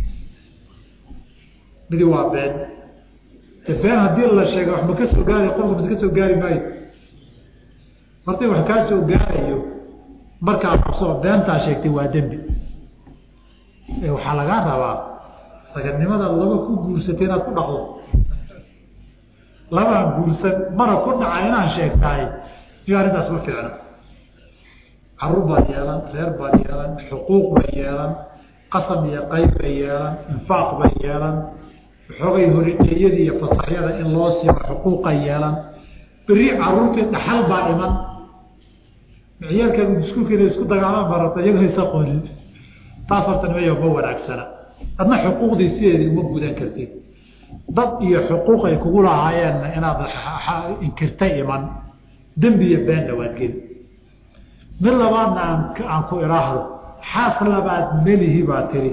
Speaker 1: midi waa been de been haddii la sheega wax ma ka soo gaarayo qofka mas ka soo gaari maayo martay wax kaa soo gaarayo markaa qabsoo beentaa sheegtay waa dembi waxaa lagaa rabaa sagadnimada laba ku guursatay inaad ku dhaqdo labaan guursan mana ku dhaca inaan sheegtahay iyo arrintaas ma fiicna caruur baad yeelan reer baad yeelan xuquuq bay yeelan qasam iyo qayb bay yeelan infaaq bay yeelan waxoogay horidheeyadii iyo fasaxyada in loo siiyo xuquuqa yeelan beri caruurtii dhaxal baa iman ciyaalkaagu iskuulkeena isku dagaalaan baa rabta iyagoo isa qoolin taas horta nimayo ma wanaagsana adna xuquuqdii sideedii uma gudan kartid dad iyo xuquuq ay kugu lahaayeenna inaad inkirta iman dembi iyo beenna waad geli mid labaadna aan aan ku idhaahdo xaas labaad melihi baa tiri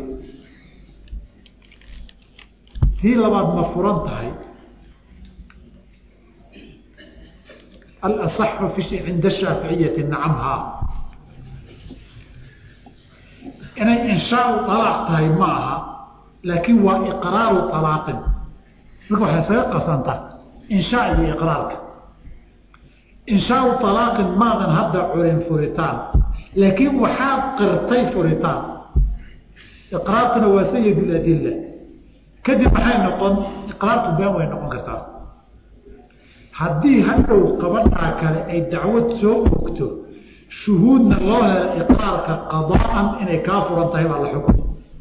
Speaker 1: tii labaad ma furan tahay alasaxu fi cinda shaaficiyati nacamhaa inay inshaau alaaq tahay ma aha laakiin waa iqraaru alaaqin marka waxay isaga qasantaa inshaa iyo iqraarka inshaau alaaqin maadan hadda curin furitaan laakiin waxaad qirtay furitaan iqraartuna waa sayid ladilla kadib maxay noqon iqraartu been way noqon kartaa haddii hadhow qabadhaa kale ay dacwad soo ogto shuhuudna loo helo iqraarka qadaan inay kaa furan tahay baa la xukm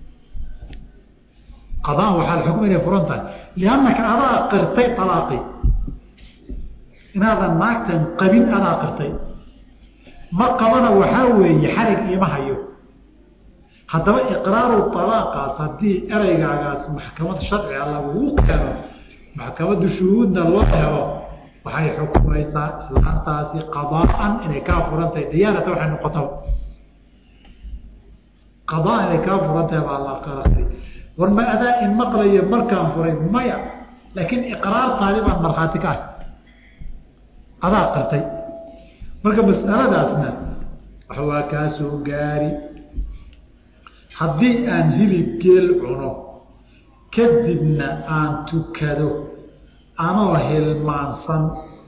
Speaker 1: qadaan waxaa la xukm inay furan tahay liannaka adaa qirtay alaaqi inaadan naagtan qabin adaa qirtay ma qabana waxaa weeye xarig iima hayo haddaba iqraaru alaaqaas haddii ereygaagaas maxkamad sharciga lagugu keeno maxkamaddu shuhuudna loo helo waxay xukumaysaa islaantaasi qadaan inay kaa furan tahay diyaanata waxay noqotaba qadaan inay kaa furan tahay baa la kala war ma adaa in maqlayo markaan furay maya laakiin iqraartaadi baan markhaati ka ah adaa qartay marka mas'aladaasna wax waa kaa soo gaari haddii aan hilib geel cuno kadibna aan tukado anoo hilmaansan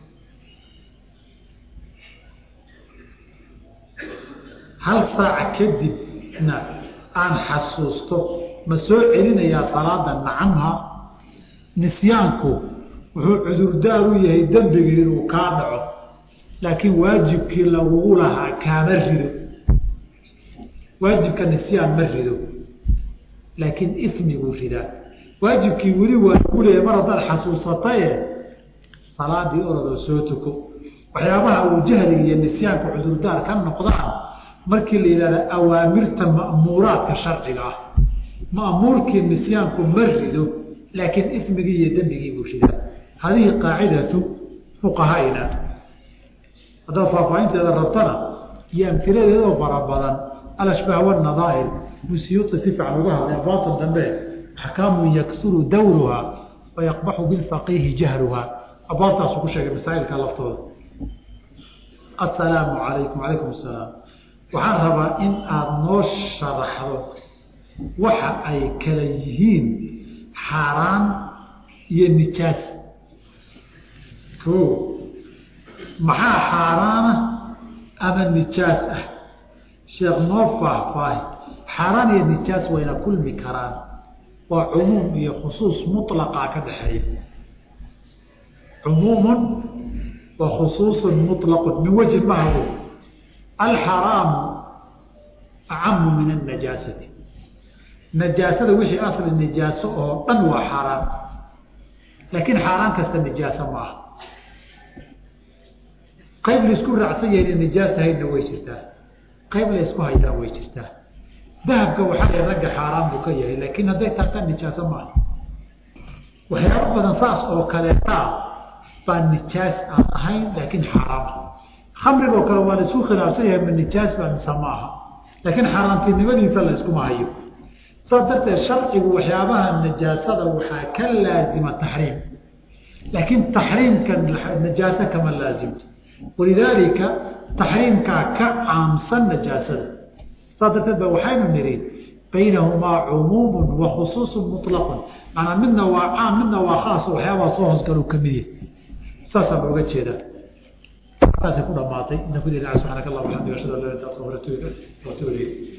Speaker 1: hal saaca kadibna aan xasuusto ma soo celinayaa salaada nacamha nisyaanku wuxuu cudurdaar u yahay dembigii inuu kaa dhaco laakiin waajibkii lagugu lahaa kaama rido waajibka nisyaan ma rido laakiin ismiguu ridaa waajibkii weli waa lagu leeyahy mar haddaad xasuusataye salaadii orodoo soo tuko waxyaabaha uu jahliga iyo nisyaanka cudurdaar ka noqdaan markii la yidhahda awaamirta ma'muuraadka sharciga ah ma'muurkii nisyaanku ma rido laakiin ismigii iyo dembigii buu ridaa hadihi qaacidatu fuqahaina haddaad faahfaahinteeda rabtana iyo amhiladeedoo fara badan alashbaah wanadaa'ir musiyuuti si fiican uga hadlay baatan dambe axkaamu yaksuru dawruha wayaqbaxu bilfaqiihi jahluha abaabtaasu ku sheegay masaa'ilka laftooda assalaamu calaykum calaykum asalaam waxaan rabaa in aada noo sharaxdo waxa ay kala yihiin xaaraan iyo nijaas o maxaa xaaraana ama nijaas ah sheekh noo faahfaahi xaaraan iyo nijaas wayna kulmi karaan waa cumuum iyo khusuus muطlaqaa ka dhexeeya cumuumun wa khusuusun muطlaqun min wajhi mahago alxaraamu acamu min annajaasati najaasada wixii asli nijaaso oo dhan waa xaaraan laakiin xaaraan kasta nijaaso ma aha qayb laisku raacsan yahay ina nijaas ahaydna way jirtaa qayb la isku hayana way jirtaa dahabka waxaa la ragga xaaraan buu ka yahay laakiin hadday taata nijaaso maaha waxyaabo badan saas oo kaleetaa baa nijaas aan ahayn laakiin xaaraama khamrigoo kale waa la isku khilaafsan yahay ma nijaas baa mise maaha laakiin xaaraantinimadiisa la iskuma hayo saas darteed sharcigu waxyaabaha najaasada waxaa ka laazima taxriim laakiin taxriimka najaaso kama laazimto walidaalika taxriimkaa ka caamsan najaasada saas darteed ba waxaynu nidhi baynahumaa cumuumun wa khusuusun muطlaqun maanaa midna waa caam midna waa khaas waxyaabaha soo hoosgalu ka mid yahay saasaa looga jeedaa saasay ku dhamaatay inta ku subxaanaka allah waxamdiga ashhadu an laa ilaha illa anta astaghfiruka wa atuubu ilayk